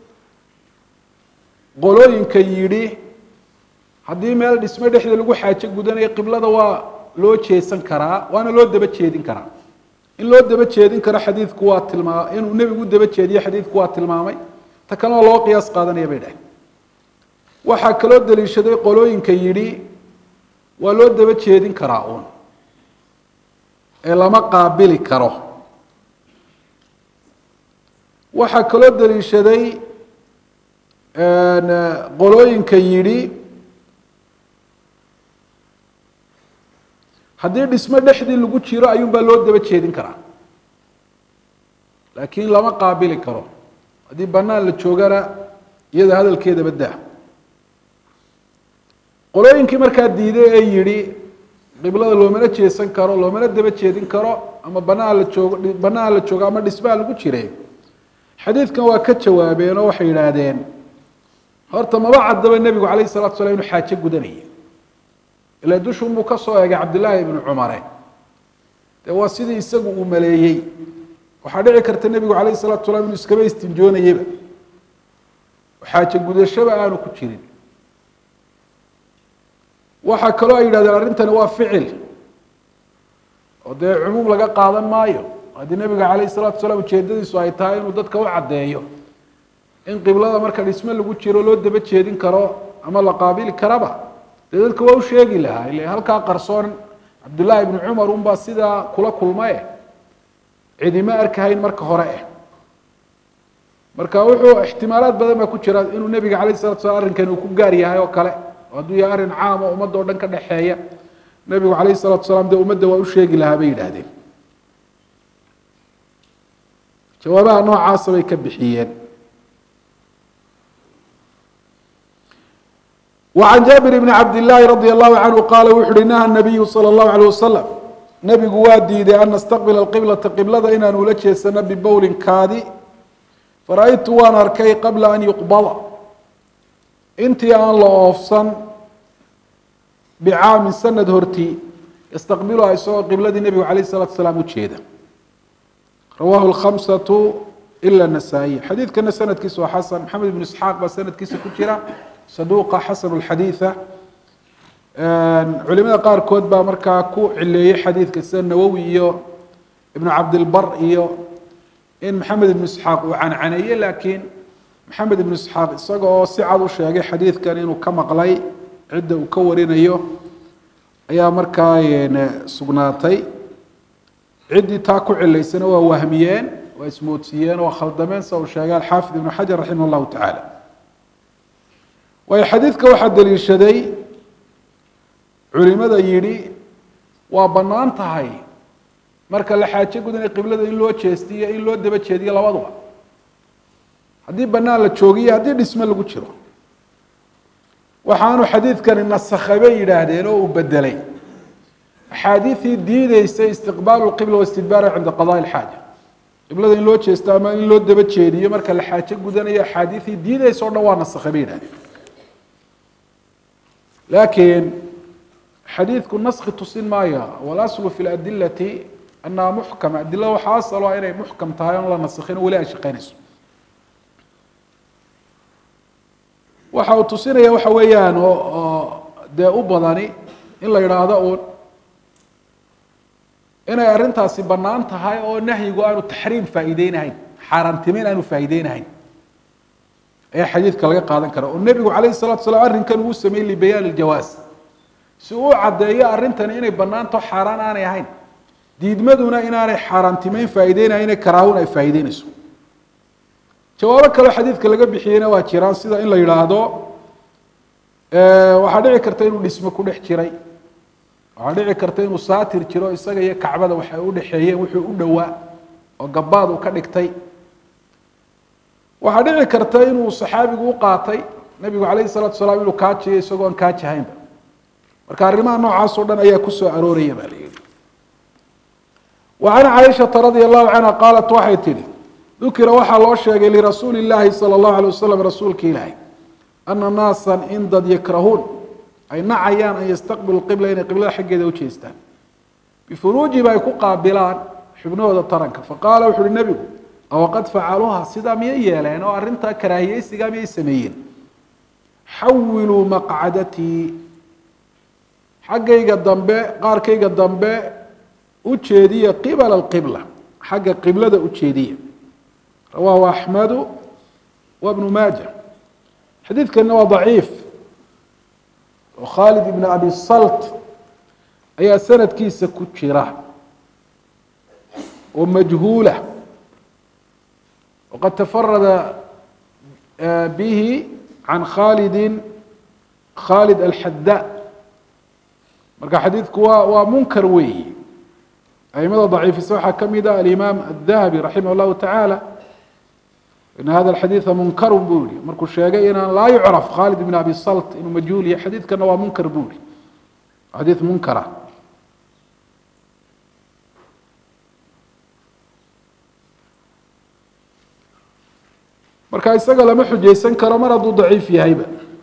qolooyinka yidhi haddii meel dhismo dhexda lagu xaajo gudanayo qiblada waa loo jeesan karaa waana loo daba jeedin karaa in loo daba jeedin karo xadiidku waa tilmaa inuu nebigu daba jeediyo xadiidku waa tilmaamay ta kalena loo qiyaas qaadanaya bay dhaheen waxaa kaloo daliishaday qolooyinka yidhi waa loo daba jeedin karaa uun ee lama qaabili karo waxaa kaloo daliishaday qolooyinka yidhi haddii dhismo dhexdii lagu jiro ayuunbaa loo daba jeedin karaa laakiin lama qaabili karo haddii banaan la joogana iyada hadalkeedaba daa qolooyinkii markaa diiday ee yidhi qiblada loomana jeesan karo loomana daba jeedin karo ama banaan la joogo banaan la joogo ama dhismaha lagu jire xadiidkan waa ka jawaabeen oo waxay yidhaahdeen horta maba caddaba nebigu calayhi salatu slam inuu xaajo gudanayay ilaa dushunbuu ka soo eegay cabdillaahi ibnu cumare dee waa sidii isagu uu maleeyey waxaa dhici karta nebigu calayhi salatu salaam inuu iskaba istinjoonayeba xaajo gudashaba aanu ku jirin waxaa kaloo ay yidhahdeen arrintani waa ficil oo dee cumuum laga qaadan maayo haddii nebiga calayhi salatu salaam ujeedadiisu ay tahay inuu dadka u caddeeyo in qiblada marka dhisme lagu jiro loo daba jeedin karo ama la qaabili karaba dee dadka waa u sheegi lahaa ile halkaa qarsoon cabdullaahi ibnu cumar unbaa sidaa kula kulmae cidima arkahayn marka hore eh marka wuxuu ixtimaalaad badan baa ku jira inuu nebiga calayh salatu slam arrinkan uu ku gaar yahay oo kale oo hadduu yahay arrin caam oo ummadda o dhan ka dhexeeya nebigu calayhi salatu salaam dee ummadda waa u sheegi lahaa bay yidhaahdeen jawaabaha noocaasa bay ka bixiyeen وعن جابر بن عبد الله رضي الله عنه قال وxu uhi نهى النبي صلى الله عليه وسلم نبgu waa diiday أن نستقبل القبلة قبلada inaan ula jeesano بbowlin kaadi فرأيtu waan arkay qabla أن يqبضa intii aan la oofsan bcaamin sanad hortii ystaqbilha isagoo qibladii nebigu عalيه الصلاaةu سلام ujeeda rawah الخمسة إlا النسائي xadiidkana sanadkiisa waa xasan maxamed بن isxaaq baa sanadkiisa ku jira saduuqa xasanu lxadiida culimada qaarkood baa markaa ku cileeyey xadiidka sida nawowi iyo ibnu cabdilbar iyo in maxamed ibnu isxaaq uu cancaneeye laakiin maxamed ibnu isxaaq isaga oo si cad u sheegay xadiidkan inuu ka maqlay cidda uu ka warinayo ayaa markaa sugnaatay ciddii taa ku cilaysana waa wahmiyeen waa ismoodsiiyeen waa khaldameen sida uu sheegay alxaafid ibnu xajar raximah llahu tacaala waayo xadiidka waxaa daliishaday culimada yidhi waa bannaan tahay marka la xaajo gudanay qiblada in loo jeestiyo in loo daba jeediyo labaduba haddii bannaan la joogiyo haddii dhisme lagu jiro waxaanu xadiidkani nasakhay bay yidhaahdeen oo uu bedelay axaadiidii diideysay istiqbaalu lqibla wastidbaara cinda qadaai ilxaaja qiblada in loo jeesto ama in loo daba jeediyo marka la xaajo gudanayo axaadiidii diideysa o dhan waa nasakhay bay yidhahdeen laakiin xadiidku naski tusin maayo walaslu fi ladilati annaha muxkama adilada waxaa asalo inay muxkam tahay oon la nasikhin weli ay shaqeynayso waxa uu tusinaya waxa weeyaan oo oo dee u badani in la yidhaahdo uun inay arrintaasi bannaan tahay oo nahyigu aanu taxriim faa'iideynahayn xaaraantimeyn aanu faa'iideynahayn ayaa xadiidka laga qaadan kara oo nebigu calayhi salatu salaam arrinkan uu sameeyey libayaan iljawaas si uu caddeeyo arrintani inay bannaanto xaaraan aanay ahayn diidmaduna inaanay xaaraantimeyn faa'iideynahayn ee karaahun ay faa'iideynayso jawaabo kaleo xadiidka laga bixiyeyna waa jiraan sida in la yidhaahdo waxaa dhici karta inuu dhismo ku dhex jiray waxaa dhici karta inuu saatir jiro isaga iyo kacbada waxay u dhexeeyeen wuxuu u dhowaa oo gabaad uu ka dhigtay waxaa dhici karta inuu saxaabigu u qaatay nebigu calayhi salatu salaam inuu kaajiyo isagoo aan kaajihaynba marka arrimaha noocaas oo dhan ayaa kusoo arooraya baa la yihi wa can caaishata radia allahu canha qaalat waxay tidhi dukira waxaa loo sheegay lirasuuli llaahi sala allahu alay wasalam rasuulka ilaahi ana naasan in dad yakrahuun ay nacayaan an yastaqbilu qibla inay qiblada xaggeeda u jeestaan bifuruujiba ay ku qaabilaan xubnahooda taranka faqaala wuxu uhi nebigu awaqad facaluuha sidaa miyay yeeleen oo arrintaa karaahiyeysigaa miyay sameeyeen xawiluu maqcadatii xaggayga dambe qaarkayga dambe u jeediya qibala alqibla xagga qiblada u jeediya rawaahu axmedu wa bnu maaja xadiidkana waa daciif oo khaalid ibn abi salt ayaa sanadkiisa ku jira oo majhuula waqad tafarada bihi can khalidi khalid alxada marka xadiidku waa waa munkar weeyi aimada daciifisa waxaa kamid ah alimaam adahabi raximah llahu tacaala in hada xadiida munkaru buu yihi markuu sheegay inaan laa yucraf khalid ibn abi salt inuu majhuul yahay xadiidkana waa munkar buu yihi xadiid munkara marka isaga lama xujaysan karo mar hadduu daciif yahayba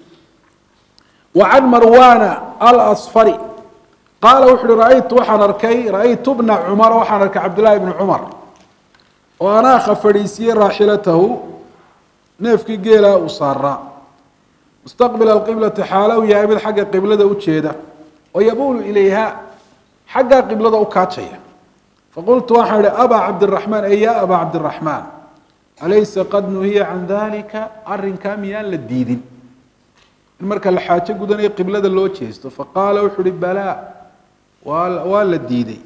wa can marwana alasfari qaala wuxu uhi raaytu waxaan arkay ra-aytu bna cumar waxaan arkay cabdillahi bni cumar oo anaakha fadhiisiyey raaxilatahu neefkii geelaa uu saaraa mustaqbila alqiblati xaala uu yahay mid xagga qiblada u jeeda oo yabuulu ilayha xaggaa qiblada u kaajaya faqultu waxaan ihi abaa cabdiraxmaan ey ya abaa cabdiraxmaan alaysa qad nuhiya can dalika arrinkaa miyaan la diidin in marka la xaajo gudanayo qiblada loo jeesto faqaala wuxu uhi balaa waa waa la diiday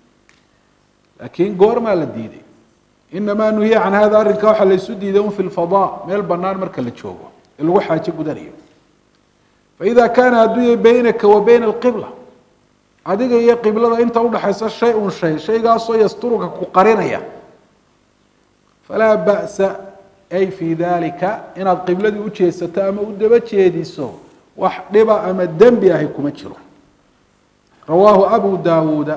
laakiin goormaa la diiday inamaa nuhiya can hada arrinka waxaa laysu diiday un fi lfadaa meel banaan marka la joogo ee lagu xaajo gudanayo faida kaana hadduu yahay baynaka wa bayna alqibla adiga iyo qiblada inta udhaxaysa shay un shay shaygaasoo yasturuka ku qarinaya falaa ba'sa ay fii dalika inaad qibladii u jeesato ama u daba jeediso wax dhiba ama dembi ahi kuma jiro rawaahu abu daawuuda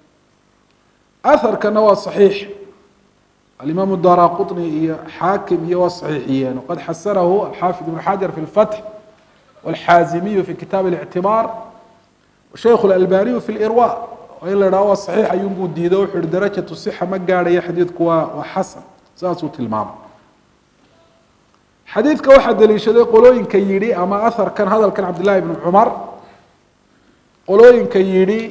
aharkana waa saxiix alimaamu dara quطni iyo xaakim iyo waa saxiixiyeen waqad xasanahu alxaafid ibn xajar fi lfatx wاlxaazimiyu fi kitaab اlictibaar shaykhu اlalbaniyu fi lirwa in la idhaho waa saxiix ayuunbuu diido wuxu uhi darajatu sixa ma gaadhayo xadiidku waa waa xasan saasuu tilmaamay xadiidka waxaa daliishaday qolooyinka yidhi ama aharkan hadalkan cabdillahi bni cumar qolooyinka yidhi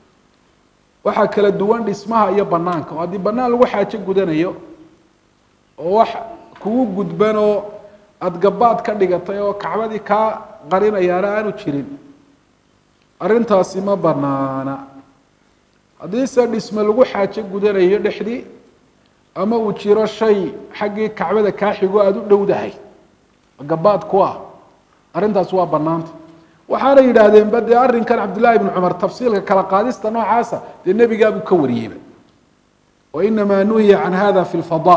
waxaa kala duwan dhismaha iyo banaanka oo haddii banaan lagu xaajo gudanayo oo wax kugu gudban oo aada gabaad ka dhigatay oo kacbadii kaa qarinayaana aanu jirin arrintaasi ma banaana haddiise dhisme lagu xaajo gudanayo dhexdii ama uu jiro shay xaggii kacbada kaa xigo aada u dhowdahay gabaad ku ah arrintaas waa banaanta waxaana yidhaahdeen ba dee arrinkan cabdillahi ibni cumar tafsiilka kala qaadista noocaasa dee nebigaabuu ka wariyeyba wa inamaa nuhiya can hada fi lfada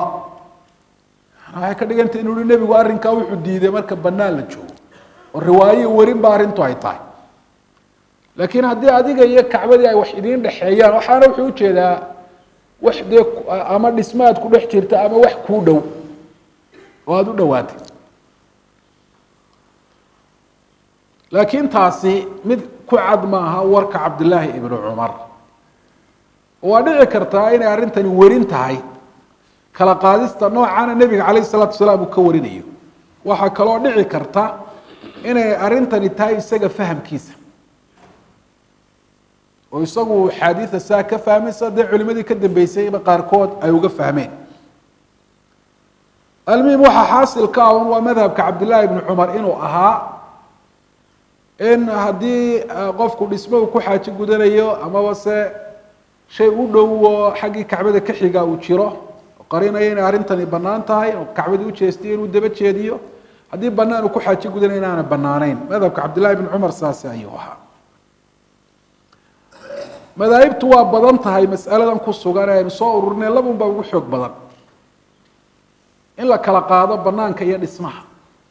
waxay ka dhigantay inuu hi nebigu arrinkaa wuxuu diiday marka banaan la joogo oo riwaayo werin ba arrintu ay tahay laakiin haddii adiga iyo kacbadii ay wax idiin dhexeeyaan waxaana wuxuu ujeedaa wax dee ama dhisma aad ku dhex jirta ama wax kuu dhow oo aada u dhowaatay laakiin taasi mid ku cad maaha warka cabdillaahi ibnu cumar waa dhici kartaa inay arrintani werin tahay kala qaadista noocana nebiga calayh isalaatu wasalaam uu ka warinayo waxaa kaloo dhici karta inay arrintani tahay isaga fahamkiisa oo isagu xaadiida saa ka fahmaysa dee culimadii ka dambeysayba qaarkood ay uga fahmeen almuhim waxaa xaasilka ah un waa madhabka cabdillaahi ibni cumar inuu ahaa in haddii qofku dhismo uu ku xaajo gudanayo amaba se shay u dhow oo xaggii kacbada ka xiga uu jiro qarinaya inay arrintani bannaan tahay oo kacbadii ujeestiyo inuu daba jeediyo haddii banaan uu ku xaajo gudanayo inaana banaanayn madhabka cabdillahi ibni cumar saasi ayuu ahaa madaahibtu waa badan tahay mas'aladan ku sugan ee aynu soo ururinay labun baa ugu xoog badan in la kala qaado banaanka iyo dhismaha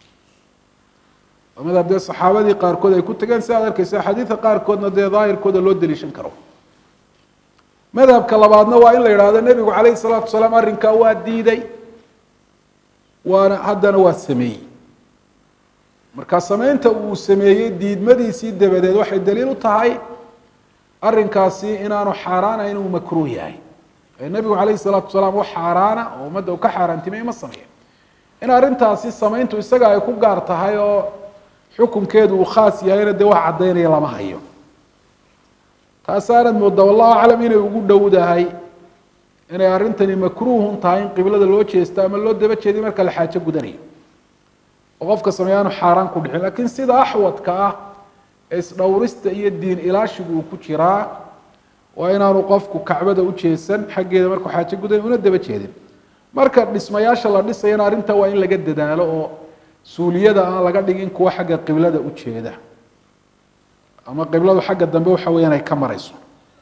oo madhab dee saxaabadii qaarkood ay ku tageen si aad arkeysa xadiidka qaarkoodna dee daahirkooda loo deliishan karo madhabka labaadna waa in la yidhaahdo nebigu calayhi salaatu wasalaam arrinkaa waa diiday waana haddana waa sameeyey marka sameynta uu sameeyey diidmadiisii dabadeed waxay daliil u tahay arrinkaasi inaanu xaaraanayn inuu makruuh yahay nebigu calayhi salaatu wasalaam wax xaaraana oo ummadda uu ka xaaraantimay ma sameeya in arrintaasi samayntu isaga ay ku gaar tahay oo xukunkeedu uu khaas yahayna dee wax caddaynaya lama hayo taasaanad moodaa wallahu aclam inay ugu dhowdahay inay arrintani makruuhun tahay in qiblada loo jeesto ama loo daba jeediyo marka la xaajo gudanayo oo qofka sameeya aanu xaaraan ku dhicin lakiin sida axwadka ah ee isdhowrista iyo diin ilaashigu uu ku jiraa waa inaanu qofku kacbada u jeesan xaggeeda markuu xaajo gudanay una daba jeedin marka dhismayaasha la dhisayana arrinta waa in laga dadaalo oo suuliyada aan laga dhigin kuwa xagga qiblada u jeeda ama qibladu xagga dambe waxa weeyaan ay ka marayso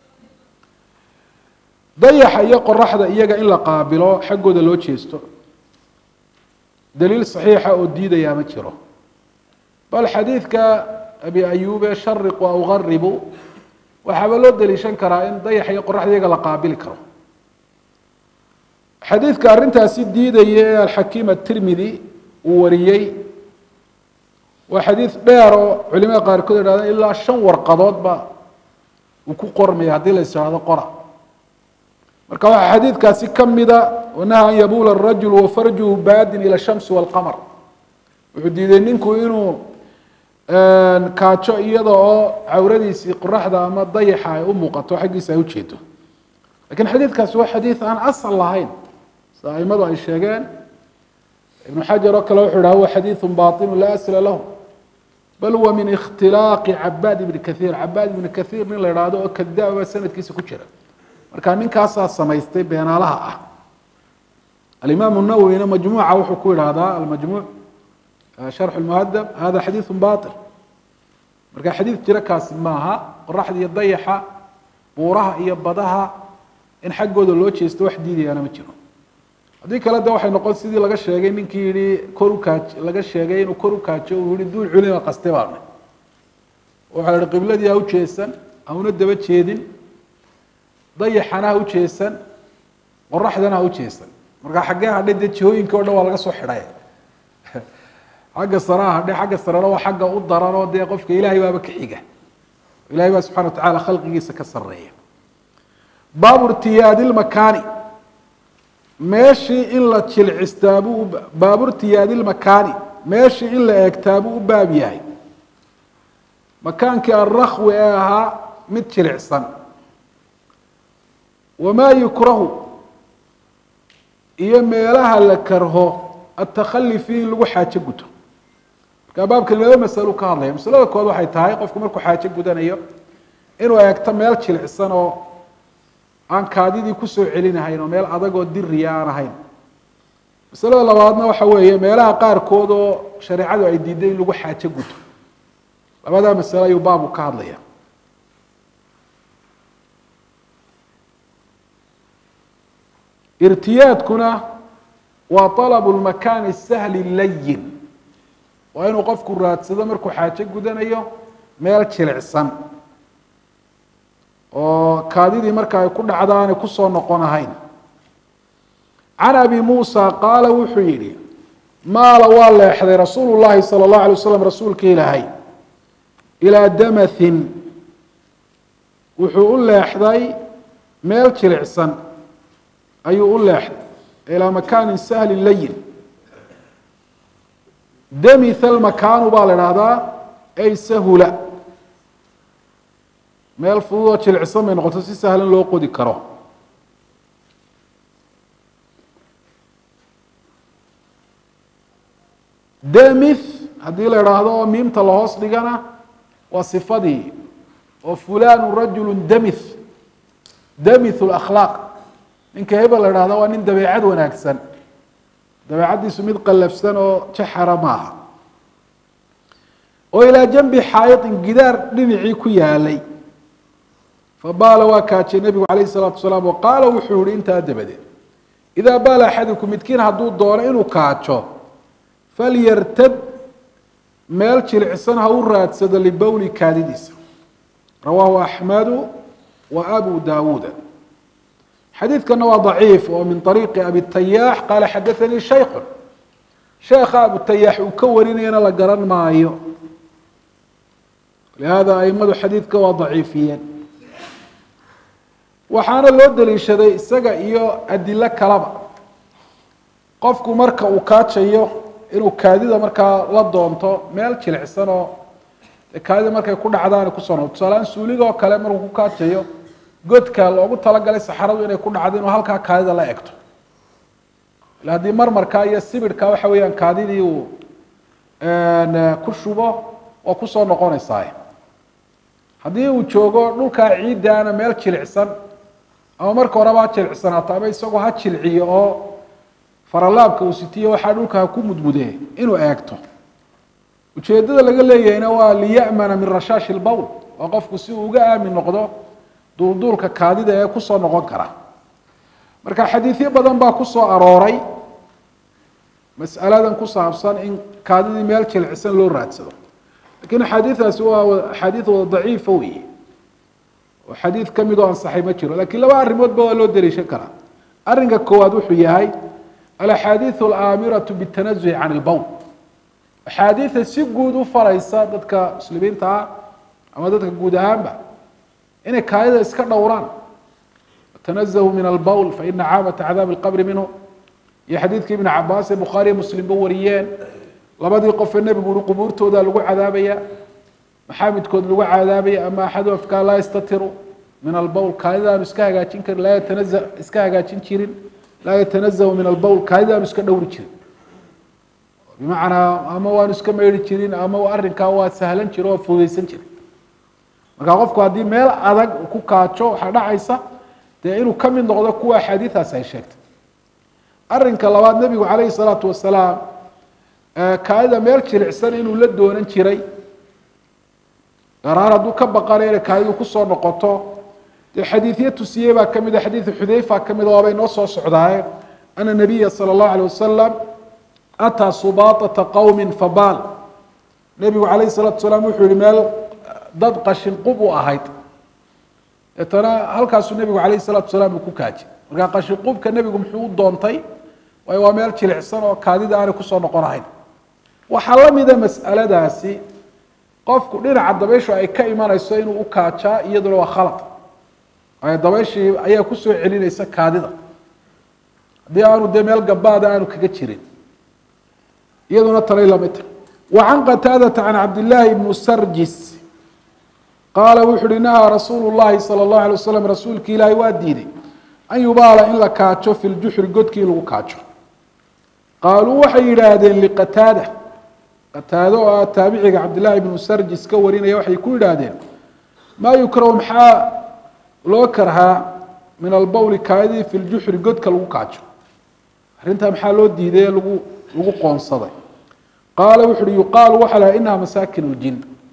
dayaxa iyo qoraxda iyaga in la qaabilo xaggooda loo jeesto daliil saxiixa oo diidayaa ma jiro bal xadiidka abi ayube shariqu aw garibu waxaaba loo daliishan karaa in dayaxa iyo qoraxda iyaga la qaabili karo xadiidka arrintaasi diidaya ee alxakiim atirmidi uu wariyey waa xadiid dheer oo culimada qaarkood yidhahdeen ilaa shan warqadoodba uu ku qormaya haddii la is idhahdo qora marka waxaa xadiidkaasi kamida wanaha an yabula arajulu wafarjuhu baadin ila shamsi walqamar wuxuu diiday ninku inuu kaajo iyada oo cawradiisii qoraxda ama dayaxa ay u muuqato xaggiisa ay ujeedo lakin xadiidkaasi waa xadiid aan asal lahayn sida aimadu ay sheegeen ibnu xajar oo kale wuxuu dhaha huwa xadiidu baطinu laa asla lahu bal huwa min ikhtilaaqi cabaad ibni kaiir cabaad ibni kaiir nin la idhaahdo oo kadaaba sanadkiisa ku jira marka ninkaasaa samaystay beenaalaha ah alimaam nawowina majmuuca wuxuu ku idhaahdaa almajmuuc sharx muhadab hada xadiidu bail marka xadiid jira kaasi maaha qoraxda iyo dayaxa buuraha iyo badaha in xaggooda loo jeesto wax diidayaana ma jiro haddii kale de waxay noqon sidii laga sheegay ninkii yihi kor ukaaj laga sheegay inuu kor ukaajo uu yihi duul culima qaste baana waxaa la yihi qibladii ha u jeesan hauna daba jeedin dayaxana ha u jeesan qoraxdana ha u jeesan marka xaggee hadhay dee jihooyinka o dhan waa laga soo xidhay xagga saraa hadhe xagga sarena waa xagga u daran oo dee qofka ilaahay baaba ka xiga ilahay baa subxana wa tacala khalqigiisa ka sareeya baabu irtiyaadi lmakaani meeshii in la jilcistaabuu baabu irtiyaadi lmakaani meeshii in la eegtaabuu u baab yahay makaankii alrakwi ee ahaa mid jilicsan wamaa yukrahu iyo meelaha la karho atakali fiih in lagu xaajo guto markaa baabkan laba masalo ka hadlaya masalada kood waxay tahay qofku markuu xaajo gudanayo inuu eegto meel jilicsan oo aan kaadidii kusoo celinahayn oo meel adag oo diriya aan ahayn masalada labaadna waxa weeye meelaha qaarkood oo shareecadu ay diiday in lagu xaajo guto labadaa masalo ayuu baabu ka hadlaya irtiyaadkuna waa طalabu lmakaani sahli layin waa inuu qofku raadsado markuu xaajo gudanayo meel jilicsan oo kaadidii marka ay ku dhacda aanay kusoo noqon ahayn can abi muusa qaala wuxuu yihi maala waa leexday rasuulu llahi salى اllahu alay waslam rasuulka ilaahay ilaa damathin wuxuu u leexday meel jilicsan ayuu u leexday ilaa makaanin sahlin layin damitha almakaanu baa la idhaahdaa ay sahula meel fudud oo jilicsan bay noqoto si sahlan loo qodi karo demith haddii la idhaahdo oo miimta lahoos dhigana waa sifadii oo fulanu rajulu demith demith lakhlaaq ninka hebel la idhahdo waa nin dabeecad wanaagsan dabeecaddiisu mid qallafsan oo jaxara maaha oo ilaa janbi xaayiطin gidaar dhinacii ku yaalay fabaala waa kaajay nebigu calayh الsalaatu wasalaam o qaala wuxuu yihi intaa dabadeed idaa baala axadukum midkiin hadduu doono inuu kaajo falyartad meel jilicsan ha u raadsado libowli kaadidiisa rawaahu axmedu wa abu daawuuda xadiidkana waa daciif oo min ariiqi abi tayaax qaala xadaanii shaykun sheekha abu tayaax uu ka warinayana la garan maayo lihada aimadu xadiidka waa daciifiyeen waxaana loo daliishaday isaga iyo adilo kalaba qofku marka uu kaajayo inuu kaadida markaa la doonto meel jilicsan oo kaadida markay ku dhacdaan kusoo noqo tusaaleaan suuligoo kale markuu ku kaajayo godka loogu talagalay saxaradu inay ku dhacdo inuu halkaa kaadida la egto ila haddii marmarkaa iyo sibidhka waxa weeyaan kaadidii uu ku shubo waa kusoo noqonaysaa haddii uu joogo dhulkaa ciiddaana meel jilicsan ama marka horeba ha jilicsanaato ama isagoo ha jilciyo oo faralaabka uu sitiyo waxaa dhulka ha ku mudmudee inuu eegto ujeeddada laga leeyahayna waa liya'mana min rashaashi lbowl waa qofku si uu uga aamin noqdo duulduulka kaadida ee kusoo noqon kara marka xadiidyo badan baa kusoo arooray mas'aladan ku saabsan in kaadidii meel jilicsan loo raadsado lakiin axaadiidaasi waa axaadiid wada daciifa weeye oo xadiid ka mid oo ansaxay ma jiro lakiin laba arrimoodba waa loo daliishan karaa arrinka koowaad wuxuu yahay alaxaadiiث alaamiratu bاtanazuhi can اlbowl axaadiida si guud u faraysa dadka muslimiinta ah ama dadka guud ahaanba inay kaadida iska dhowraan tanazahu min albowl faina caamata cadaabi اlqabri minhu iyo xadiidkii ibn cabaas ee bukhaariya muslimba wariyeen labadii qofee nebigu uri qubuurtooda lagu cadaabaya maxaa midkood lagu cadaabaya ama axadu afkaa laa yastatiru min albowl kaadida aanu iska hagaajin karin laa yatanaza iska hagaajin jirin laa yatanazahu min albowl kaadida aanu iska dhowri jirin bimacnaa ama waanu iska meydhi jirin ama arrinkaa waa sahlan jiro waa fududeysan jiray marka qofku haddii meel adag ku kaajo waxaa dhacaysa dee inuu ka mid noqdo kuwa axaadiidaasi ay sheegtay arrinka labaad nebigu calayhi salaatu wasalaam kaadida meel jilicsan inuu la doonan jiray garaar hadduu ka baqanayo inay kaadidu kusoo noqoto dee xadiidyo tusiyey baa ka mid a xadiidu xudayfa ka mid a waabay noo soo socdaaye ana nabiya sala allahu alay wasalam ataa subaatata qowmin fabaal nebigu calayhi salaatu salaam wuxuu yihi meel dad qashin qub u ahayd deetana halkaasuu nebigu calayhi salaatu salaam uu ku kaajay markaa qashin qubka nebigu muxuu u doontay waayo waa meel jilicsan oo kaadida aanay kusoo noqon ahayn waxaa la mida mas'aladaasi qofku dhinaca dabayshu ay ka imanayso inuu u kaajaa iyaduna waa khalad waayo dabayshii ayaa kusoo celinaysa kaadida haddii aanu dee meel gabaada aanu kaga jirin iyaduna tanay lamid tahay wa can qataadata can cabdillaahi bnu sarjis qaala wuxu uhi nahaa rasuulu llahi sala allahu alay wasalam rasuulki ilaahi waa diiday an yubaala in la kaajo fi ljuxri godkii in lagu kaajo qaaluu waxay yidhaahdeen liqataada qataado oo ah taabiciga cabdillaahi bnu sarjis ka warinaya waxay ku yidhaahdeen maa yukrahu maxaa loo karhaa min albowli kaadidii fi ljuxri godka lagu kaajo arrintaa maxaa loo diiday ee lagu lagu qoonsaday qaala wuxu uhi yuqaalu waxaa laha inaha masaakin ljin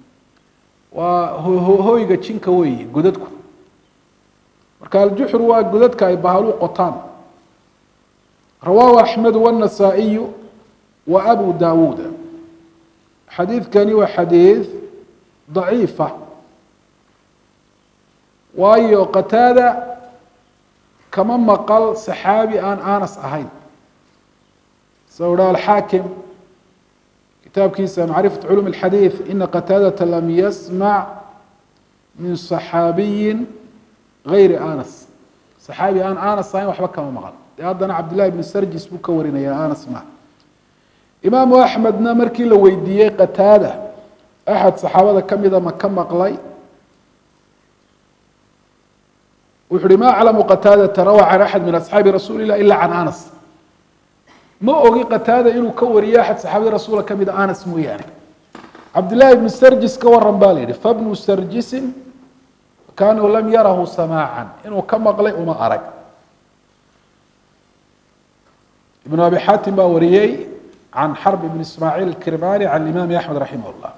waa hoyga jinka weeye godadku marka aljuxru waa godadka ay bahalu qotaan rawaahu axmedu wاnasaa'iyu wa abu daawuuda xadiidkani waa xadiid daciifa waayo qataada kama maqal saxaabi aan anas ahayn sa u ha alxaakim kitaabkiisa macrifat culum اlxadiid ina qataadata lam yasmac min صaxaabiyi gayri anas صaxaabi aan anas ahayn waxba kama maqan de haddana cabdillahi bn sarjis buu ka warinaya anas ma imaamu axmedna markii la weydiiyey qataada axad saxaabada kamida ma ka maqlay wuxu uhi ma aclamu qataadata rawaa can axad min asxaabi rasuuli illah ila can anas ma ogi qataada inuu ka wariyo axad saxaabada rasuula kamida anas mooyaane cabdillahi ibnu sarjis ka waran ba la yihi fabnu sarjisin kaanuu lam yarahu samaacan inuu ka maqlay uma arag ibnu abi xaatim baa wariyey can xarb ibn ismaaciil kirmani can imaami axmed raximah llah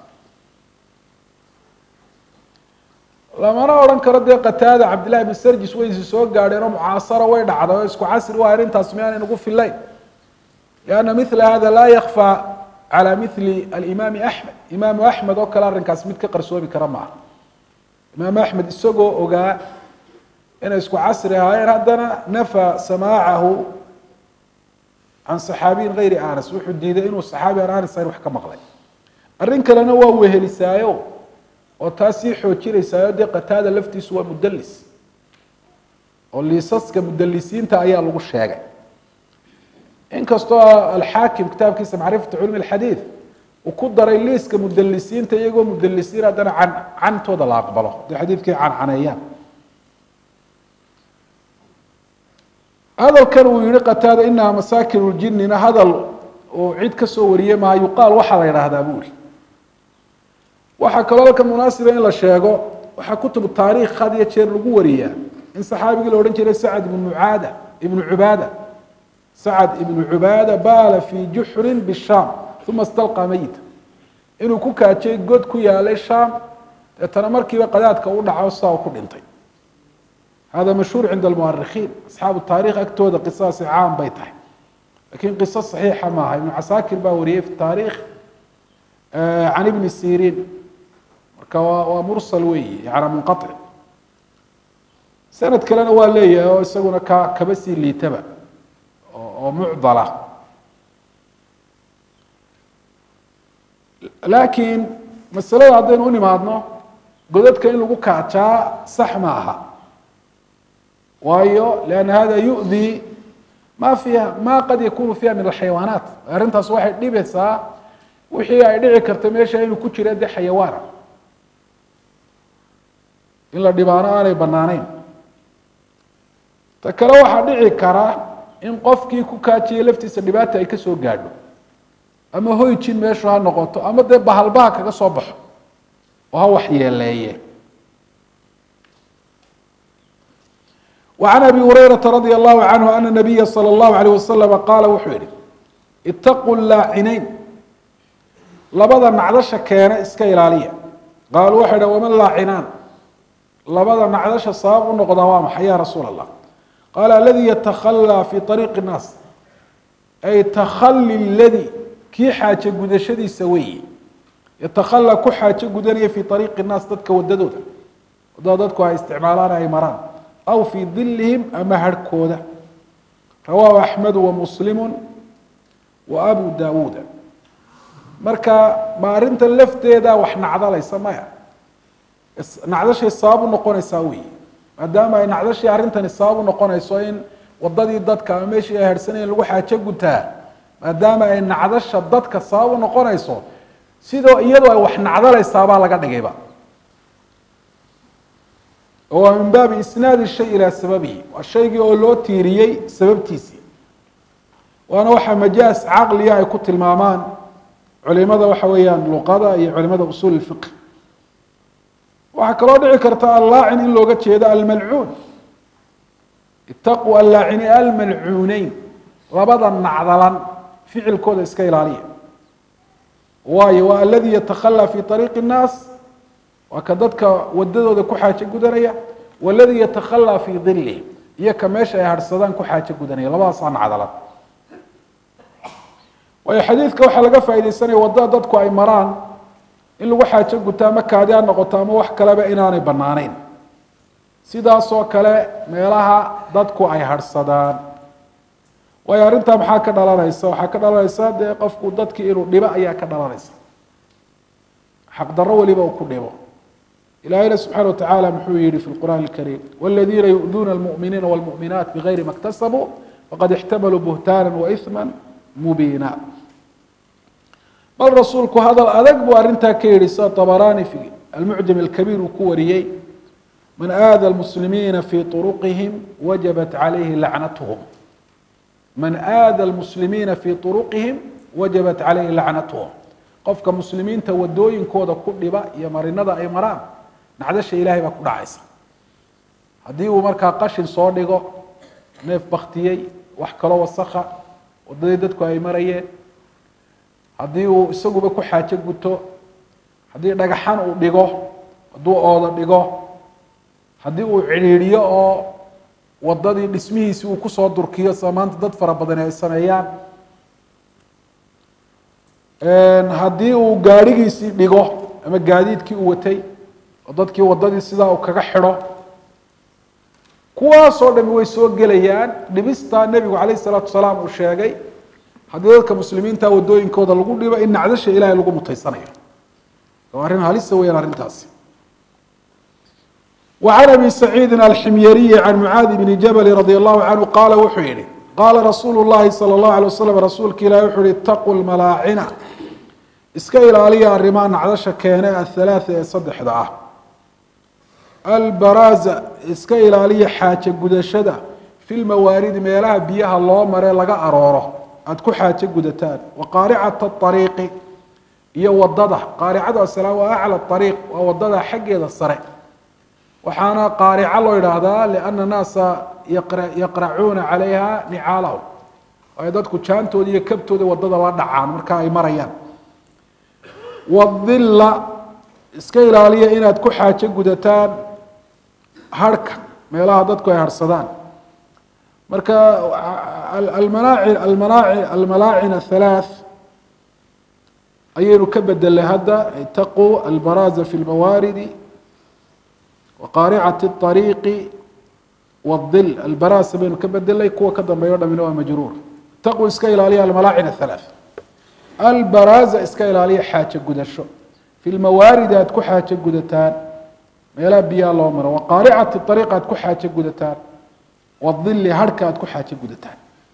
lamana odhan karo dee qataada cabdillahi ibn sarjis way isi soo gaadheen oo mucaasara way dhacday oo isku casri waa arrintaas miyaanay nagu filayn lianna mila hada laa yakfى calى mili alimaami axmed imaamu axmed oo kale arrinkaas mid ka qarsoomi kara maaha imaamu axmed isagoo ogaa inay isku casri ahaayeen haddana nafa samaacahu can saxaabiyin gayri anas wuxuu diiday inuu saxaabi aan anas ahayn wax ka maqlay arrin kalena waa wehelisaayo oo taa sii xoojinaysaayo dee qataada laftiisu waa mudalis oo liisaska mudalisiinta ayaa lagu sheegay inkastoo alxaakim kitaabkiisa macrifatu culmi alxadiid uu ku daray liiska mudalisiinta iyagoo mudalisiin haddana can cantooda la aqbalo dee xadiidkii cancaneeyaan hadalkan uu yihi qataada inaha masaakin ljinina hadal uu cid kasoo wariyey maa yuqaal waxaa la yidhaahdaa buu ihi waxaa kaloo halkan munaasiba in la sheego waxaa kutubu taariikh had iyo jeer lagu wariyaa in saxaabigii la odhan jiray sacad ibnu mucaada ibnu cubaada sacad ibnu cubaada baala fii juxrin bishaam uma istalqaa meyita inuu ku kaajay god ku yaalay shaam deetana markiiba qadaadka u dhaco saa ku dhintay hada mashhuur cinda almuarikiin asxaabu taarikh agtooda qisaasi caam bay tahay lakin qiso saxiixa maaha ibnu casaakir baa wariyey fi taarikh can ibni siriin marka waa waa mursal weyi yana munqaطic sanad kalena waa leeyahay oo isaguna ka kaba sii liitaba oo mucdala laakiin masalada haddaynu u nimaadno godadka in lagu kaajaa sax ma aha waayo lanna hada yu'di ma fiiha ma qad yakunu fiiha min alxayawaanaat arrintaas waxay dhibaysaa wixii ay dhici karta meesha inuu ku jira de xayawaana in la dhibaano aanay banaaneyn ta kale waxaa dhici kara in qofkii ku kaajiyay laftiisa dhibaata ay kasoo gaadho ama hoyjin meeshu ha noqoto ama dee bahalbaha kaga soo baxo oo ha waxyeeleeye وعن أبي هريرة رضي الله عنه أن النبي صلى الله عليه وسلم قال wuxuu yihi اتقوا اللاacineyn labada nacdasha keena iska ilaaliya qaaluu waxay dhn wama laacinaan labada nacdasha sabab u noqdaa waa maxay ya rasuul الlah qaala aladي yatakhallى fi طariiqi الnaas ay takhali اladi kii xaaje gudashadiisa weeye yatakhalى ku xaajo gudanaya fi طariiqi الnaas dadka wadadooda wadada dadku ay isticmaalaan ay maraan aw fii dilihim ama harhkooda rawaahu axmedu wamuslimu wa abu dawuuda marka ma arrinta lafteeda wax nacdalaysa maya nacdashay sabab u noqonaysaa weyi maadaama ay nacdashii arrintani sabab u noqonayso in wadadii dadka ama meeshii ay harhsanayen lagu xaajo gutaa maadaama ay nacdasha dadka sabab u noqonayso sidoo iyadoo ay wax nacdalaysaabaa laga dhigayba oo waa min baabi isnaadi shay ilaa sababihi waa shaygii oo loo tiiriyey sababtiisii waana waxaa majaas caqliga ay ku tilmaamaan culimada waxa weeyaan luqada iyo culimada usuul اfiq waxaa kaloo dhici karta allaacin in looga jeedo almalcuun itaquu allaacini almalcuuneyn labada nacdalan ficilkooda iska ilaaliya waayo waa aladi yatakhalى fi طariiqi الnaas waa ka dadka wadadooda ku xaajo gudanaya waladii yatakhalى fii dilihim iyo ka meesha ay harhsadaan ku xaajo gudanaya labadaasaa nacdalan waayo xadiidka waxaa laga faa'idaysanaya wadada dadku ay maraan in lagu xaajo gutaa ma kaadi ha noqoto ama wax kaleba inaanay banaaneyn sidaasoo kale meelaha dadku ay harhsadaan waayo arrintaa maxaa ka dhalanaysa waxaa ka dhalanaysa dee qofku dadkii inuu dhibo ayaa ka dhalanaysa xaqdarro weliba uu ku dhibo ilaahayna subxaana watacaala muxuu yihi fi lqur'aan alkariim waladiina yu'duuna almu'miniina walmu'minaat bigayri ma اktasabuu faqad ixtamaluu buhtaana waithma mubiina bal rasuulku hadal adag buu arrintaa ka yihi sida طabaraani fi almucjam alkabiir uu ku wariyey man aada almuslimiina fi طuruqihim wajabat calayhi lacnatuhum man aada almuslimiina fi طuruqihim wajabat calayhi lacnatuhum qofka muslimiinta wadooyinkooda ku dhiba iyo marinada ay maraan nacdasha ilahay baa ku dhacaysa haddii uu markaa qashin soo dhigo neef baktiyey wax kaloo wasakha wadadii dadku ay marayeen haddii uu isaguba ku xaajo guto haddii dhagaxan uu dhigo hadduu ooda dhigo haddii uu cidhiidhiyo oo wadadii dhismihiisi uu kusoo durkiyo sida maanta dad fara badani ay sameeyaan haddii uu gaadhigiisii dhigo ama gaadiidkii uu watay oo dadkii wadadii sidaa uu kaga xidho kuwaasoo dhami way soo gelayaan dhibistaa nebigu calayh isalaatu wasalaam uu sheegay haddii dadka muslimiinta wadooyinkooda lagu dhibo in nacdasha ilahay lagu mutaysanayo waa arrin halisa weyaan arrintaasi وعن أبي سعيد الحمyري عن معاaذ بن جبل رضي الله عنه qال wuxuu yihi qاla رasuuل اللhi صلى الله عليه وسلم rasuulka ilah wuxuu hi اتقوا الملاacنة iska ilaaliya arrimaha nacdasha keene aلثaلاثة ee saddexda ah البرازة iska ilaaliya xaajo gudashada في الmawaarid meelaha biyaha loo mare laga arooro aad ku xaajo gudataan وqاarcaة الطريiqi iyo wadada qaaricada asla waa أعlى الطريiq waa wadada xaggeeda sare waxaana qaarico loo yidhaahdaa liana naasa yaqracuuna calayha nicaalahum ay dadku jaantooda iyo kabtooda wadada la dhacaan marka ay marayaan wadilla iska ilaaliya inaad ku xaajo gudataan harhka meelaha dadku ay harhsadaan marka almanaaci almanaaci almalaacin athalaath ayaynu ka bedelay hadda itaquu albaraaza fi lmawaaridi wqaaricati الطariiqi wاdil albaraasa baynu ka bedelay kuwa ka dambeeyo dhamina waa majruur taqu iska ilaaliya almalaacin aلhalaaث albaraaza iska ilaaliya xaajo gudasho fi lmawaaridi aad ku xaajo gudataan meelaha biyaha loo maro waqaaricati طariiq aad ku xaajo gudataan wadili harhka aad ku xaajo gudataan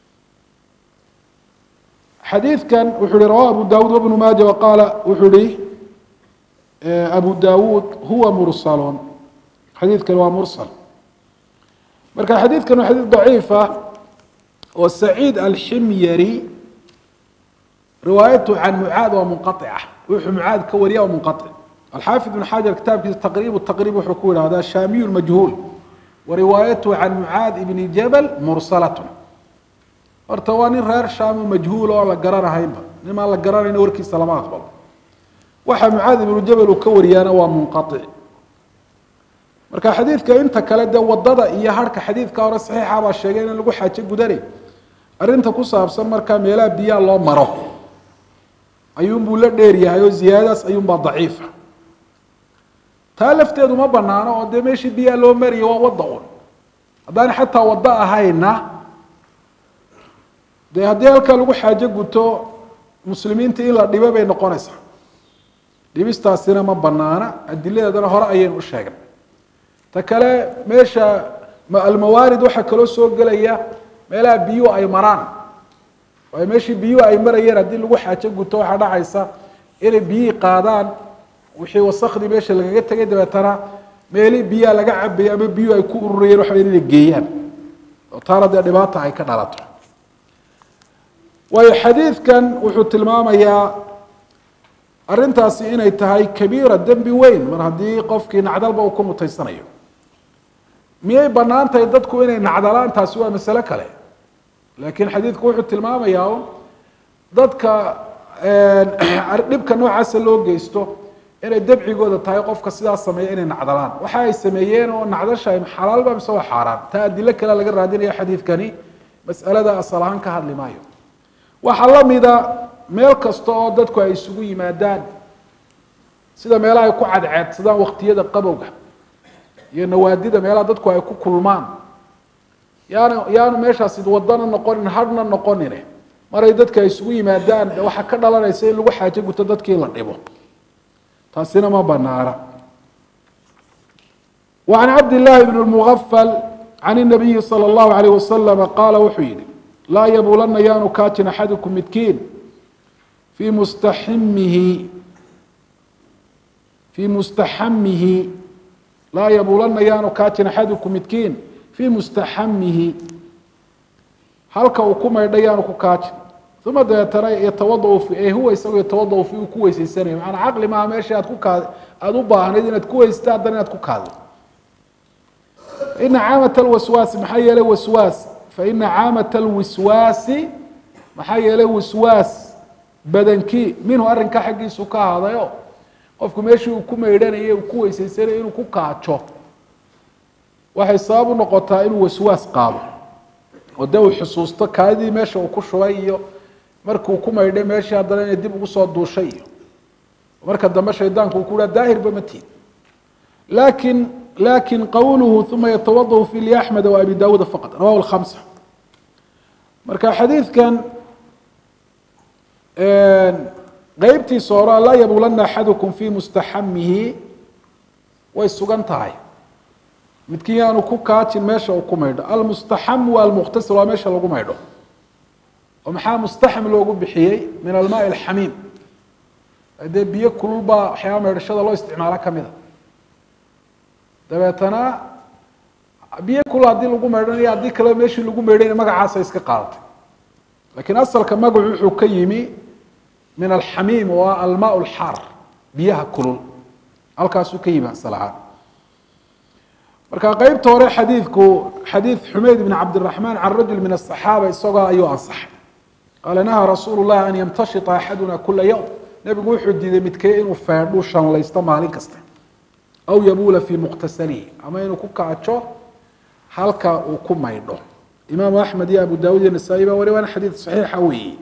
xadiidkan wuxuu hi rawa abu dawud wbnu maaja waqaala wuxuu hi abu dawud huwa mursalun xadiidkan waa mursal marka xadiidkan waa xadiid daciifa oo saciid alximyari riwaayatu can mucaad waa munqaica wuxuu mucaad ka wariya waa munqaic alxaafid ibn xajar kitaabkiisa taqriib taqriib wuxuu ku yidhahdaa shaamiyu majhuul wa riwaayatu can mucaad ibni jabal mursalatun horta waa nin reer shaamo majhuul oo aan la garanahaynba nin aan la garanayna warkiisa lama aqbalo waxa mucaad ibnu jabal uu ka wariyaana waa munqaic marka xadiidka inta kale dee wadada iyo harhka xadiidka hore saxiixa baa sheegay in lagu xaajo gudanay arrinta ku saabsan markaa meelaha biyaha loo maro ayuunbuu la dheer yahay oo ziyaadadaas ayuunbaa daciifa taa lafteedu ma banaano oo dee meeshii biyaha loo mariyo waa wadda un haddaan xataa waddo ahayna dee haddii halkaa lagu xaajo guto muslimiinta in la dhibo bay noqonaysaa dhibistaasina ma banaana adiladeedana hore ayaynu u sheegnay ta kale meesha almawaarid waxaa kaloo soo gelaya meelaha biyuhu ay maraan waayo meeshii biyuhu ay marayeen haddii lagu xaajo guto waxaa dhacaysa inay biyihii qaadaan wixii wasakdii meesha lagaga tegay dabeetana meelii biyaha laga cabayay ama biyuhu ay ku ururayeen waxa inay geeyaan oo taana dee dhibaata ay ka dhalato waayo xadiidkan wuxuu tilmaamayaa arrintaasi inay tahay kabiira dembi weyn mar haddii qofkii nacdalba uu ku mutaysanayo miyay bannaan tahay dadku inay nacdalaan taasi waa masale kale laakiin xadiidku wuxuu tilmaamayaa un dadka dhibka noocaasa loo geysto inay dabcigooda tahay qofka sidaas sameeya inay nacdalaan waxa ay sameeyeen oo nacdasha xalaalba mise waa xaaraan taa adilo kale laga raadinaya xadiidkani mas'alada asal ahaan ka hadli maayo waxaa lamida meel kasta oo dadku ay isugu yimaadaan sida meelaha ay ku cadceedsadaan waktiyada qabowga iyo nawaadida meelaha dadku ay ku kulmaan yaana yaanu meeshaasi wadana noqonin hadhna noqonine maray dadka ay isugu yimaadaan waxaa ka dhalanaysa in lagu xaajo guto dadkii la dhibo taasina ma banaana وعن cabd للahi بن المغفل عن النabiyi slى الlaهu عalيه waslم qaala wuxuu yihi laa yabulana yaanu kaajin axadukum midkiin fii mustaximihi fii mustaxamihi laa yabulana yaanu kaajin axadukum midkiin fii mustaxamihi halka uu ku maydha yaanu ku kaajin uma dabeetana yatawadau fi huwa isagu yatawadau fi uu ku weyseysanayo macanaa caqli maaha meesha aad ku kaad aada u baahnayd inaad ku weysata haddana inaad ku kaado ina caamat alwaswaasi maxaa yeelay waswaas faina caamat alwiswaasi maxaa yeelay waswaas badankii minhu arrinka xaggiisu ka ahadayo qofku meeshii uu ku maydhanayay uu ku weyseysanayo inuu ku kaajo waxay sabab u noqotaa inuu waswaas qaado oo dee uu xusuusto kaadidii meesha uu ku shubay iyo markuu ku maydhay meeshii haddana inay dib ugu soo duushay iyo marka dambe shaydaanku uu ku ha daahirba ma tiid lakin lakin qowluhu uma yatawadau fi liaxmed wa abi dawuud faqad rawahu lkhamsa marka xadiidkan qeybtiisa hore laa yabulana axadukum fi mustaxamihi way sugan tahay midkiin yaanu ku kaajin meesha uu ku maydho almustaxam waa almukhtasir waa meesha lagu maydho oo maxaa mustaxam loogu bixiyey min almaai alxamiim dee biyo kulul baa waxyaaba maydhashada loo isticmaalo kamida dabeetana biyo kulul haddii lagu maydhanayo haddii kale meeshii lagu maydhayna magacaasa iska qaadatay lakiin asalka magacu wuxuu ka yimi min alxamiim oo ah almaa lxaar biyaha kulul halkaasuu ka yimi asal ahaan marka qeybta hore xadiidku xadiid xumeyd bn cabdiraxmaan can rajul min asaxaaba isagoo ayuu ansaxay qaala nahaa rasuulu llahi an yamtashita axaduna kula yowm nebigu wuxuu diiday midkee inuu feedhu shanlaysto maalin kasta aw yabuula fii muqtasalihi ama inuu ku kaajo halka uu ku maydho imaamu axmed iyo abu dawud iyo nasaa-i baa wari waana xadiid saxiixa weeye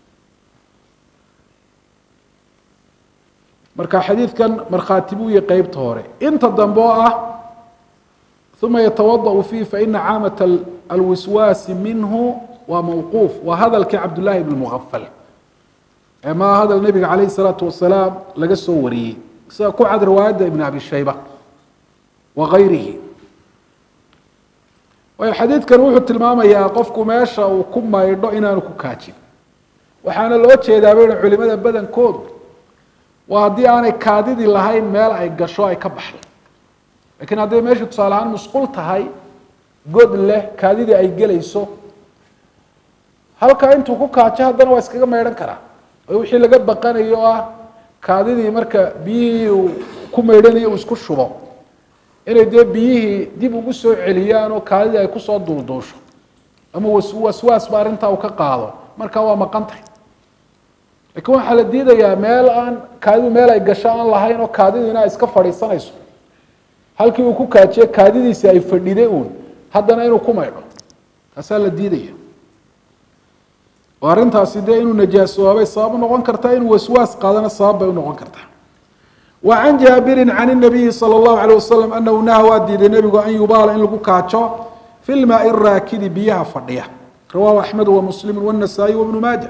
marka xadiidkan markhaati buu yahy qeybta hore inta dambe oo ah uma yatawadأ fiih faina caamat alwiswaasi minhu waa mawquuf waa hadalkii cabdullahi bn mugafal ee maa hadal nebiga calayh الsalaatu wasalaam laga soo wariyey sida ku cad riwaayadda ibn abi shayba wa gayrihi waayo xadiidkan wuxuu tilmaamayaa qofku meesha uu ku maydho inaanu ku kaajin waxaana loo jeedaa bayna culimada badankoodu waa haddii aanay kaadidii lahayn meel ay gasho ay ka baxdo lakiin hadday meeshu tusaale ahaan musqul tahay god leh kaadidii ay gelayso halkaa intuu ku kaajo haddana waa iskaga maydhan karaa oo wixii laga baqanayo o ah kaadidii marka biyihii uu ku maydhanayo uu isku shubo inay dee biyihii dib ugu soo celiyaan oo kaadidii ay kusoo duulduusho ama was waswaasba arrintaa uu ka qaado markaa waa maqan tahay lakiin waxaa la diidayaa meel aan kaadidu meel ay gasho aan lahayn oo kaadidiina ay iska fadhiisanayso halkii uu ku kaajiye kaadidiisi ay fadhiday uun haddana inuu ku maydho taasaa la diidaya oo arrintaasi dee inuu najaasoobay sabab unoqon kartaa inuu waswaas qaadana sabab bay unoqon kartaa wa can jaabirin can inabiyi sala allahu alayh wasalam anahu naha waa diiday nebigu an yubaala in lagu kaajo fi lmaai raakidi biyaha fadhiya rawahu axmedu wa muslimu wanasaa-i wabnu maaja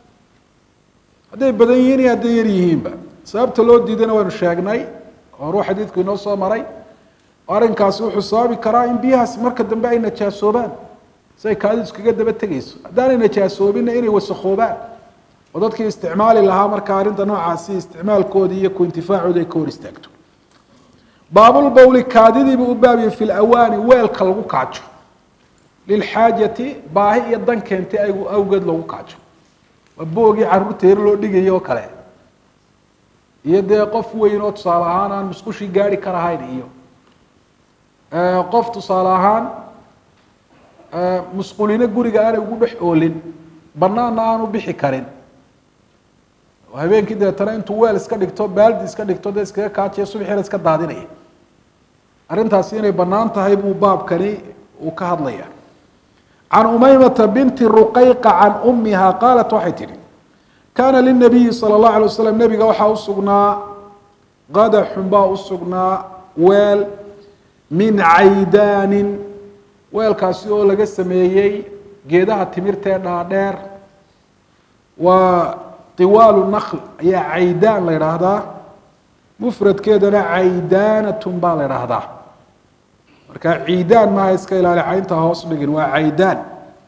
hadday badan yihiin iyo hadday yar yihiinba sababta loo diidayna waynu sheegnay oo ruu xadiidku inoo soo maray arrinkaasi wuxuu sababi karaa in biyahaasi marka dambe ay najaasoobaan si ay kaadidu iskaga daba tegeyso haddaanay najaasoobinna inay wasakhoobaan oo dadkii isticmaali lahaa marka arrinta noocaasi isticmaalkoodii iyo ku intifaacoodi ay ka hor istaagto baabulbowli kaadidiibuu u baabiyey fi lawaani weelka lagu kaajo lilxaajati baahi iyo dan keentay awgeed lagu kaajo waa boogii caruurta yar loo dhigaya oo kale iyo dee qof weyn oo tusaale ahaan aan musqushii gaari karahayn iyo qof tusaale ahaan musqulino guriga aanay ugu dhex oolin banaanna aanu bixi karin habeenkii deetana intuu weel iska dhigto baaldi iska dhigto dee iskaga kaajiya subaxiina iska daadinaya arrintaasi inay banaan tahay buu baabkani uu ka hadlaya can umaymata binti ruqayqa can umiha qaalat waxay tihi kaana linabiyi sala allahu alay wasalam nebiga waxaa u sugnaa qadaxun baa u sugnaa weel min caydaanin weelkaasi oo laga sameeyey geedaha timirta ee dhaadheer waa tiwaalu nakl ayaa caydaan la idhaahdaa mufradkeedana caydaanatun baa la idhaahdaa marka ciidaan maaha iska ilaali caynta hoos dhigin waa caydaan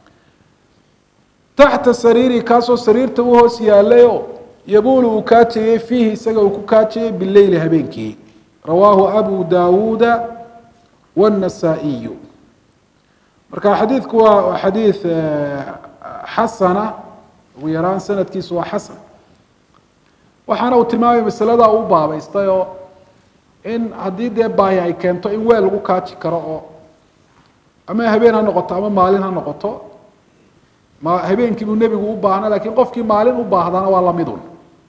taxta sariiri kaasoo sariirta u hoos yaalayoo yabuulu uu kaajayey fiihi isaga uu ku kaajayey bileyli habeenkii rawaahu abu daawuuda wاnasaa'iyu marka xadiidku waa xadiid xasana ugu yaraan sanadkiisu waa xasan waxaana uu tilmaamaya masaladaa u baabaystay oo in haddii dee baahi ay keento in weel lagu kaaji karo oo ama habeen ha noqoto ama maalin ha noqoto ma habeenkii buu nebigu u baahna lakiin qofkii maalin u baahdana waa lamidun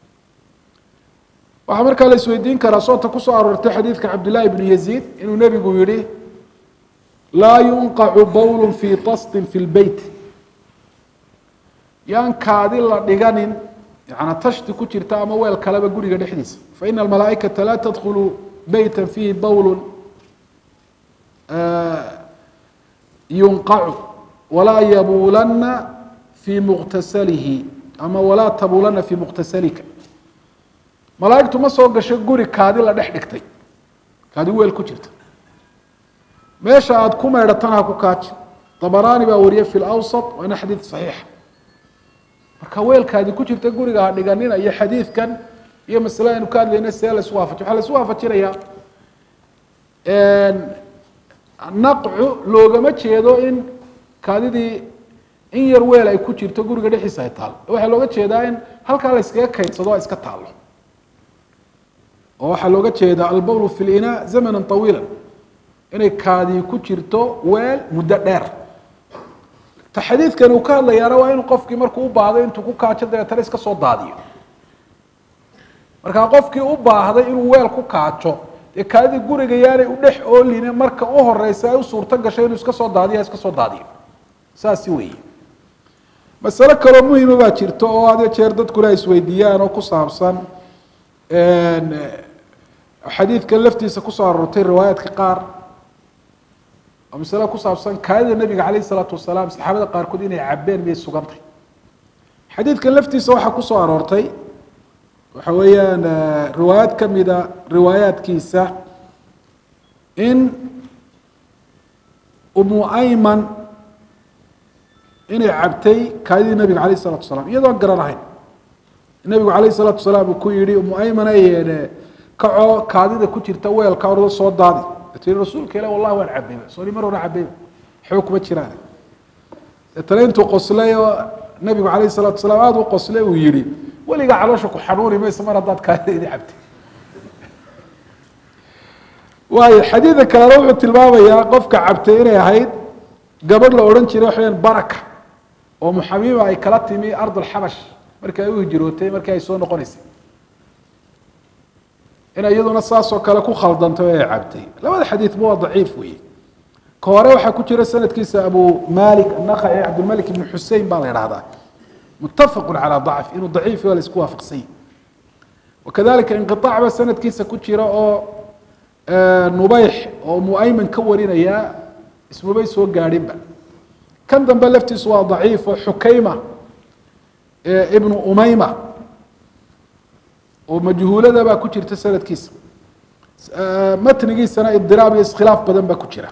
waxaa markaa la isweydiin karaa soota kusoo aroortay xadiidka cabdillahi bnu yaziid inuu nebigu yihi laa yunqacu bawl fi tastin fi lbeyt yaan kaadi la dhiganin yana tashti ku jirta ama weel kaleba guriga dhexdiisa faina almalaaئikata laa tadkulu beyta fiihi bawl yunqacu walaa yabulana fi muqtasalihi ama walaa tabulana fi muqtasalika malaaigtu ma soo gasho guri kaadi la dhex dhigtay kaadi weel ku jirta meesha aada ku meydhatana ha ku kaaji dabaraani baa wariyay fi lawsat waana xadiid saxiixa marka weelkaadi ku jirta guriga ha dhiganina iyo xadiidkan iyo masale aynu ka hadlayna see la isu waafaji waxaa la isu waafajinayaa naqcu loogama jeedo in kaadidii in yar weel ay ku jirto guriga dhexdiisa ay taalo waxaa looga jeedaa in halkaa la iskaga kaydsado ay iska taalo oo waxaa looga jeedaa albawlu fi linaa zamana طawiila inay kaadii ku jirto weel muddo dheer ta xadiidkani uu ka hadlayaana waa inuu qofkii markuu u baahday intuu ku kaajo dabeetana iska soo daadiyo markaa qofkii u baahday inuu weel ku kaajo dee kaadidii guriga yaanay u dhex ooline marka u horeysa ay u suurto gashay inuu iska soo daadiyo iska soo daadiyo saasi weeye masale kaloo muhima baa jirto oo had jeer dadkuna ay isweydiiyaan oo ku saabsan xadiidkan laftiisa kusoo aroortay riwaayaadka qaar oo masale ku saabsan kaadida nebiga calayh isalaatu wasalaam saxaabada qaarkood inay cabeen miyay sugantay xadiidkan laftiisa waxaa kusoo aroortay waxa weeyaan riwaayad kamida riwaayaadkiisa in umu ayman inay cabtay kaadidii nebiga calayh isalatu wasalaam iyadoon garanahayn nebigu calayh isalaatu wasalaam uu ku yihi umu ayman ay kacoo kaadida ku jirta weelka orda soo daadi tii rasuulka ilah wallahi waan cabayba sooni mar hore cabayba waxba kuma jiraan deetana intuu qoslay oo nabigu calayh salatu salaam aada u qoslay uu yihi weligaa caloosha ku xanuuni mayso mar haddaad kaadida cabtay waayo xadiida kalena wuxuu tilmaamayaa qofka cabtay inay ahayd gabadh la odhan jiray waxaweyaan baraka oo muxamiima ay kala timi ardulxabash markii ay u hijirootay markii ay soo noqonaysay inay iyaduna saasoo kale ku khaldantay oo ay cabtay labada xadiidba waa daciif weeye ka hore waxaa ku jira sanadkiisa abu malik anaqaci cabdilmalik ibn xusein baa la idhahdaa mutafaqu calaa dacf inuu daciif waa la isku waafaqsany wakadalika inqiaac ba sanadkiisa ku jira oo nubeyx oo muayman ka warinaya ismabay soo gaadhinba kan dambe laftiisu waa daciif oo xukayma ibnu umayma oo majhuulada baa ku jirta sanadkiisa matnigiisana idiraab iyo iskhilaaf badan baa ku jira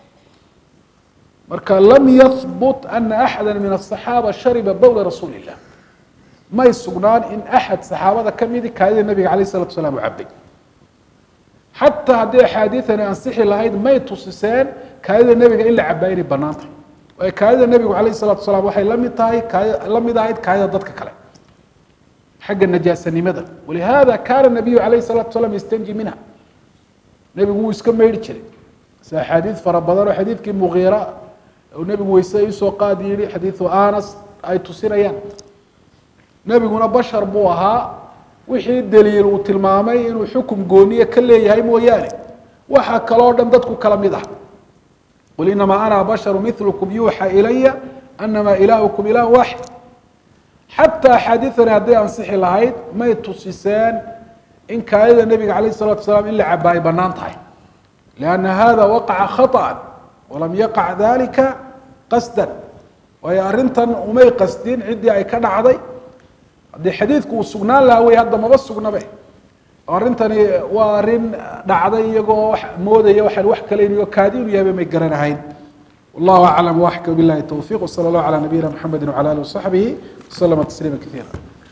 marka lam yahbut ana axada min aلصaxaaba shariba bowla rasuuli الlah may sugnaan in axad saxaabada kamidi kaadida nabiga alayh الsalatu wasalaam u cabay xataa haddii axaadiiani ansixi lahayd may tusiseen kaadida nebiga in la cabaa inay banaan tahay waayo kaadida nebigu alayh الsalatu wasalaam waxay lamid tahay kaadi la mid ahayd kaadida dadka kale xagga najaasanimada walihada kaana nabiyu alayh الsalatu wasalaam yastanji minha nebigu wuu iska meydhi jiray si axaadiid fara badan oo xadiidkii mugiira u nebigu weyse isoo qaad yihi xadiidu anas ay tusinayaan nebiguna bashar buu ahaa wixii daliil uu tilmaamay inuu xukum gooniye ka leeyahay mooyaane waxa kaloo dhan dadku kala mid ah qul inamaa ana basharu milkum yuuxa ilaya anama ilaahukum ilah waaxid xataa axaadiidani hadday ansixi lahayd may tusiseen in kaadida nebiga calayh الsalatu wasalaam in la cabaa ay banaan tahay lianna hada waqaca khaطأa walam yaqac dalika qasdan waayo arrintan umay qasdin ciddii ay ka dhacday haddii xadiidku uu sugnaan lahaa wey hadda maba sugnabe arrintani waa arrin dhacday iyagoo wax moodaya waxaan wax kale inayo kaadi inu yahayba may garanahayn wallahu aclam waxka billahi towfiq wsala allahu calaa nabiyina mxamedi wcala alihi wasaxbihi waslama tasliima kaiira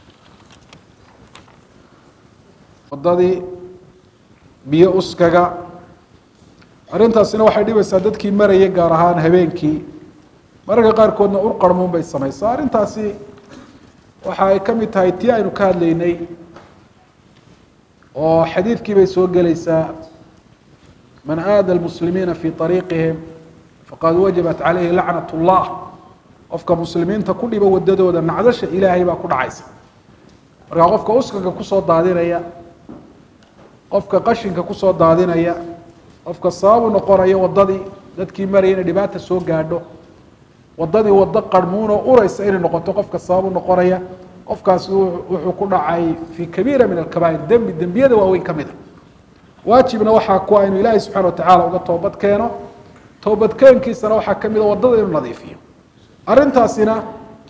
wadadii biyo uskaga arrintaasina waxay dhibaysaa dadkii maraya gaar ahaan habeenkii mararka qaarkoodna ur qarmuun bay samaysaa arrintaasi waxa ay ka mid tahay tii aynu ka hadlaynay oo xadiidkii bay soo gelaysaa man aada almuslimiina fi ariiqihim faqad wajabat calayhi lacnat اllah qofka muslimiinta ku dhibo wadadooda nacdasha ilaahay baa ku dhacaysa markaa qofka uskaga kusoo daadinaya qofka qashinka kusoo daadinaya qofka sababu noqonaya wadadii dadkii maraya inay dhibaata soo gaadho wadadii wado qarmuunoo ureysa inay noqoto qofka sababu noqonaya qofkaasi wuxuu ku dhacay fi kabiira min alkabaa'ir dembi dembiyada waaweyn ka mida waajibna waxaa kuwa inu ilaahay subxana watacala uga toobad keeno toobadkeenkiisana waxaa ka mida wadada inuu nadiifiyo arrintaasina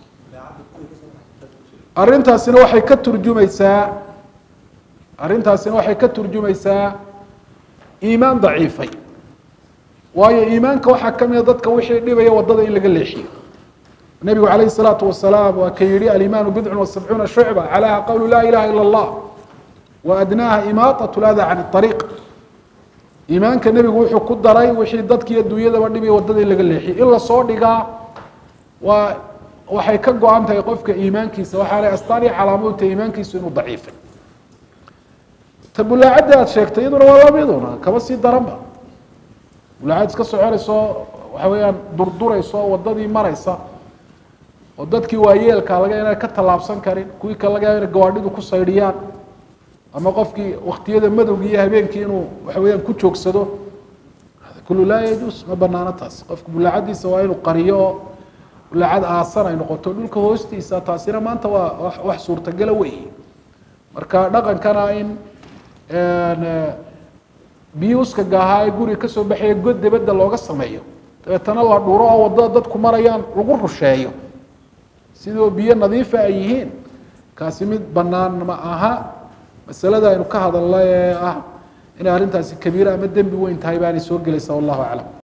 arrintaasina waxay ka turjumaysaa arrintaasina waxay ka turjumaysaa iimaan daciifay waayo iimaanka waxaa ka mida dadka wixii dhibaya wadada in laga leexiyo nebigu calayhi الsalaatu wasalaam waa ka yihi alimaanu bidcu wasabcuuna shucba calaha qowlu laa ilaha ilا اllah wa adnaaha imaaطaة lada can الطariiq iimaanka nebigu wuxuu ku daray wixii dadkiiyo dunyadaba dhibaya wadada in laga leexiyo in lasoo dhigaa waa waxay ka go-an tahay qofka iimaankiisa waxaana astaan iyo calaamadu tahay iimaankiisu inuu daciifay ta bulaacadda aad sheegtay iyaduna waa lamiduna kaba sii daranba bulaacad iska soconayso waxa weeyaan durdurayso wadadii maraysa oo dadkii waayeelka laga inay ka tallaabsan karin kuwii kale laga yaaba inay gawaadhidu ku saydhiyaan ama qofkii waktiyada madowgii iyo habeenkii inuu waxa weeyaan ku joogsado kullu laa yajuus ma banaano taas qofka bulaacadiisa waa inuu qariyo oo bulaacad aasan ay noqoto dhulka hoostiisa taasina maanta waa wax suurtagala wey marka dhaqankana in biyo uskaga ahaa ee guriga kasoo baxaya god dibadda looga sameeyo dabeetana la dhuro oo wadada dadku marayaan lagu rusheeyo sidoo biyo nadiifa ay yihiin kaasi mid banaan ma aha masalada aynu ka hadalnay ee ah inay arrintaasi kabiira ama dembi weyn tahay baanay soo gelaysaa wallahu aclam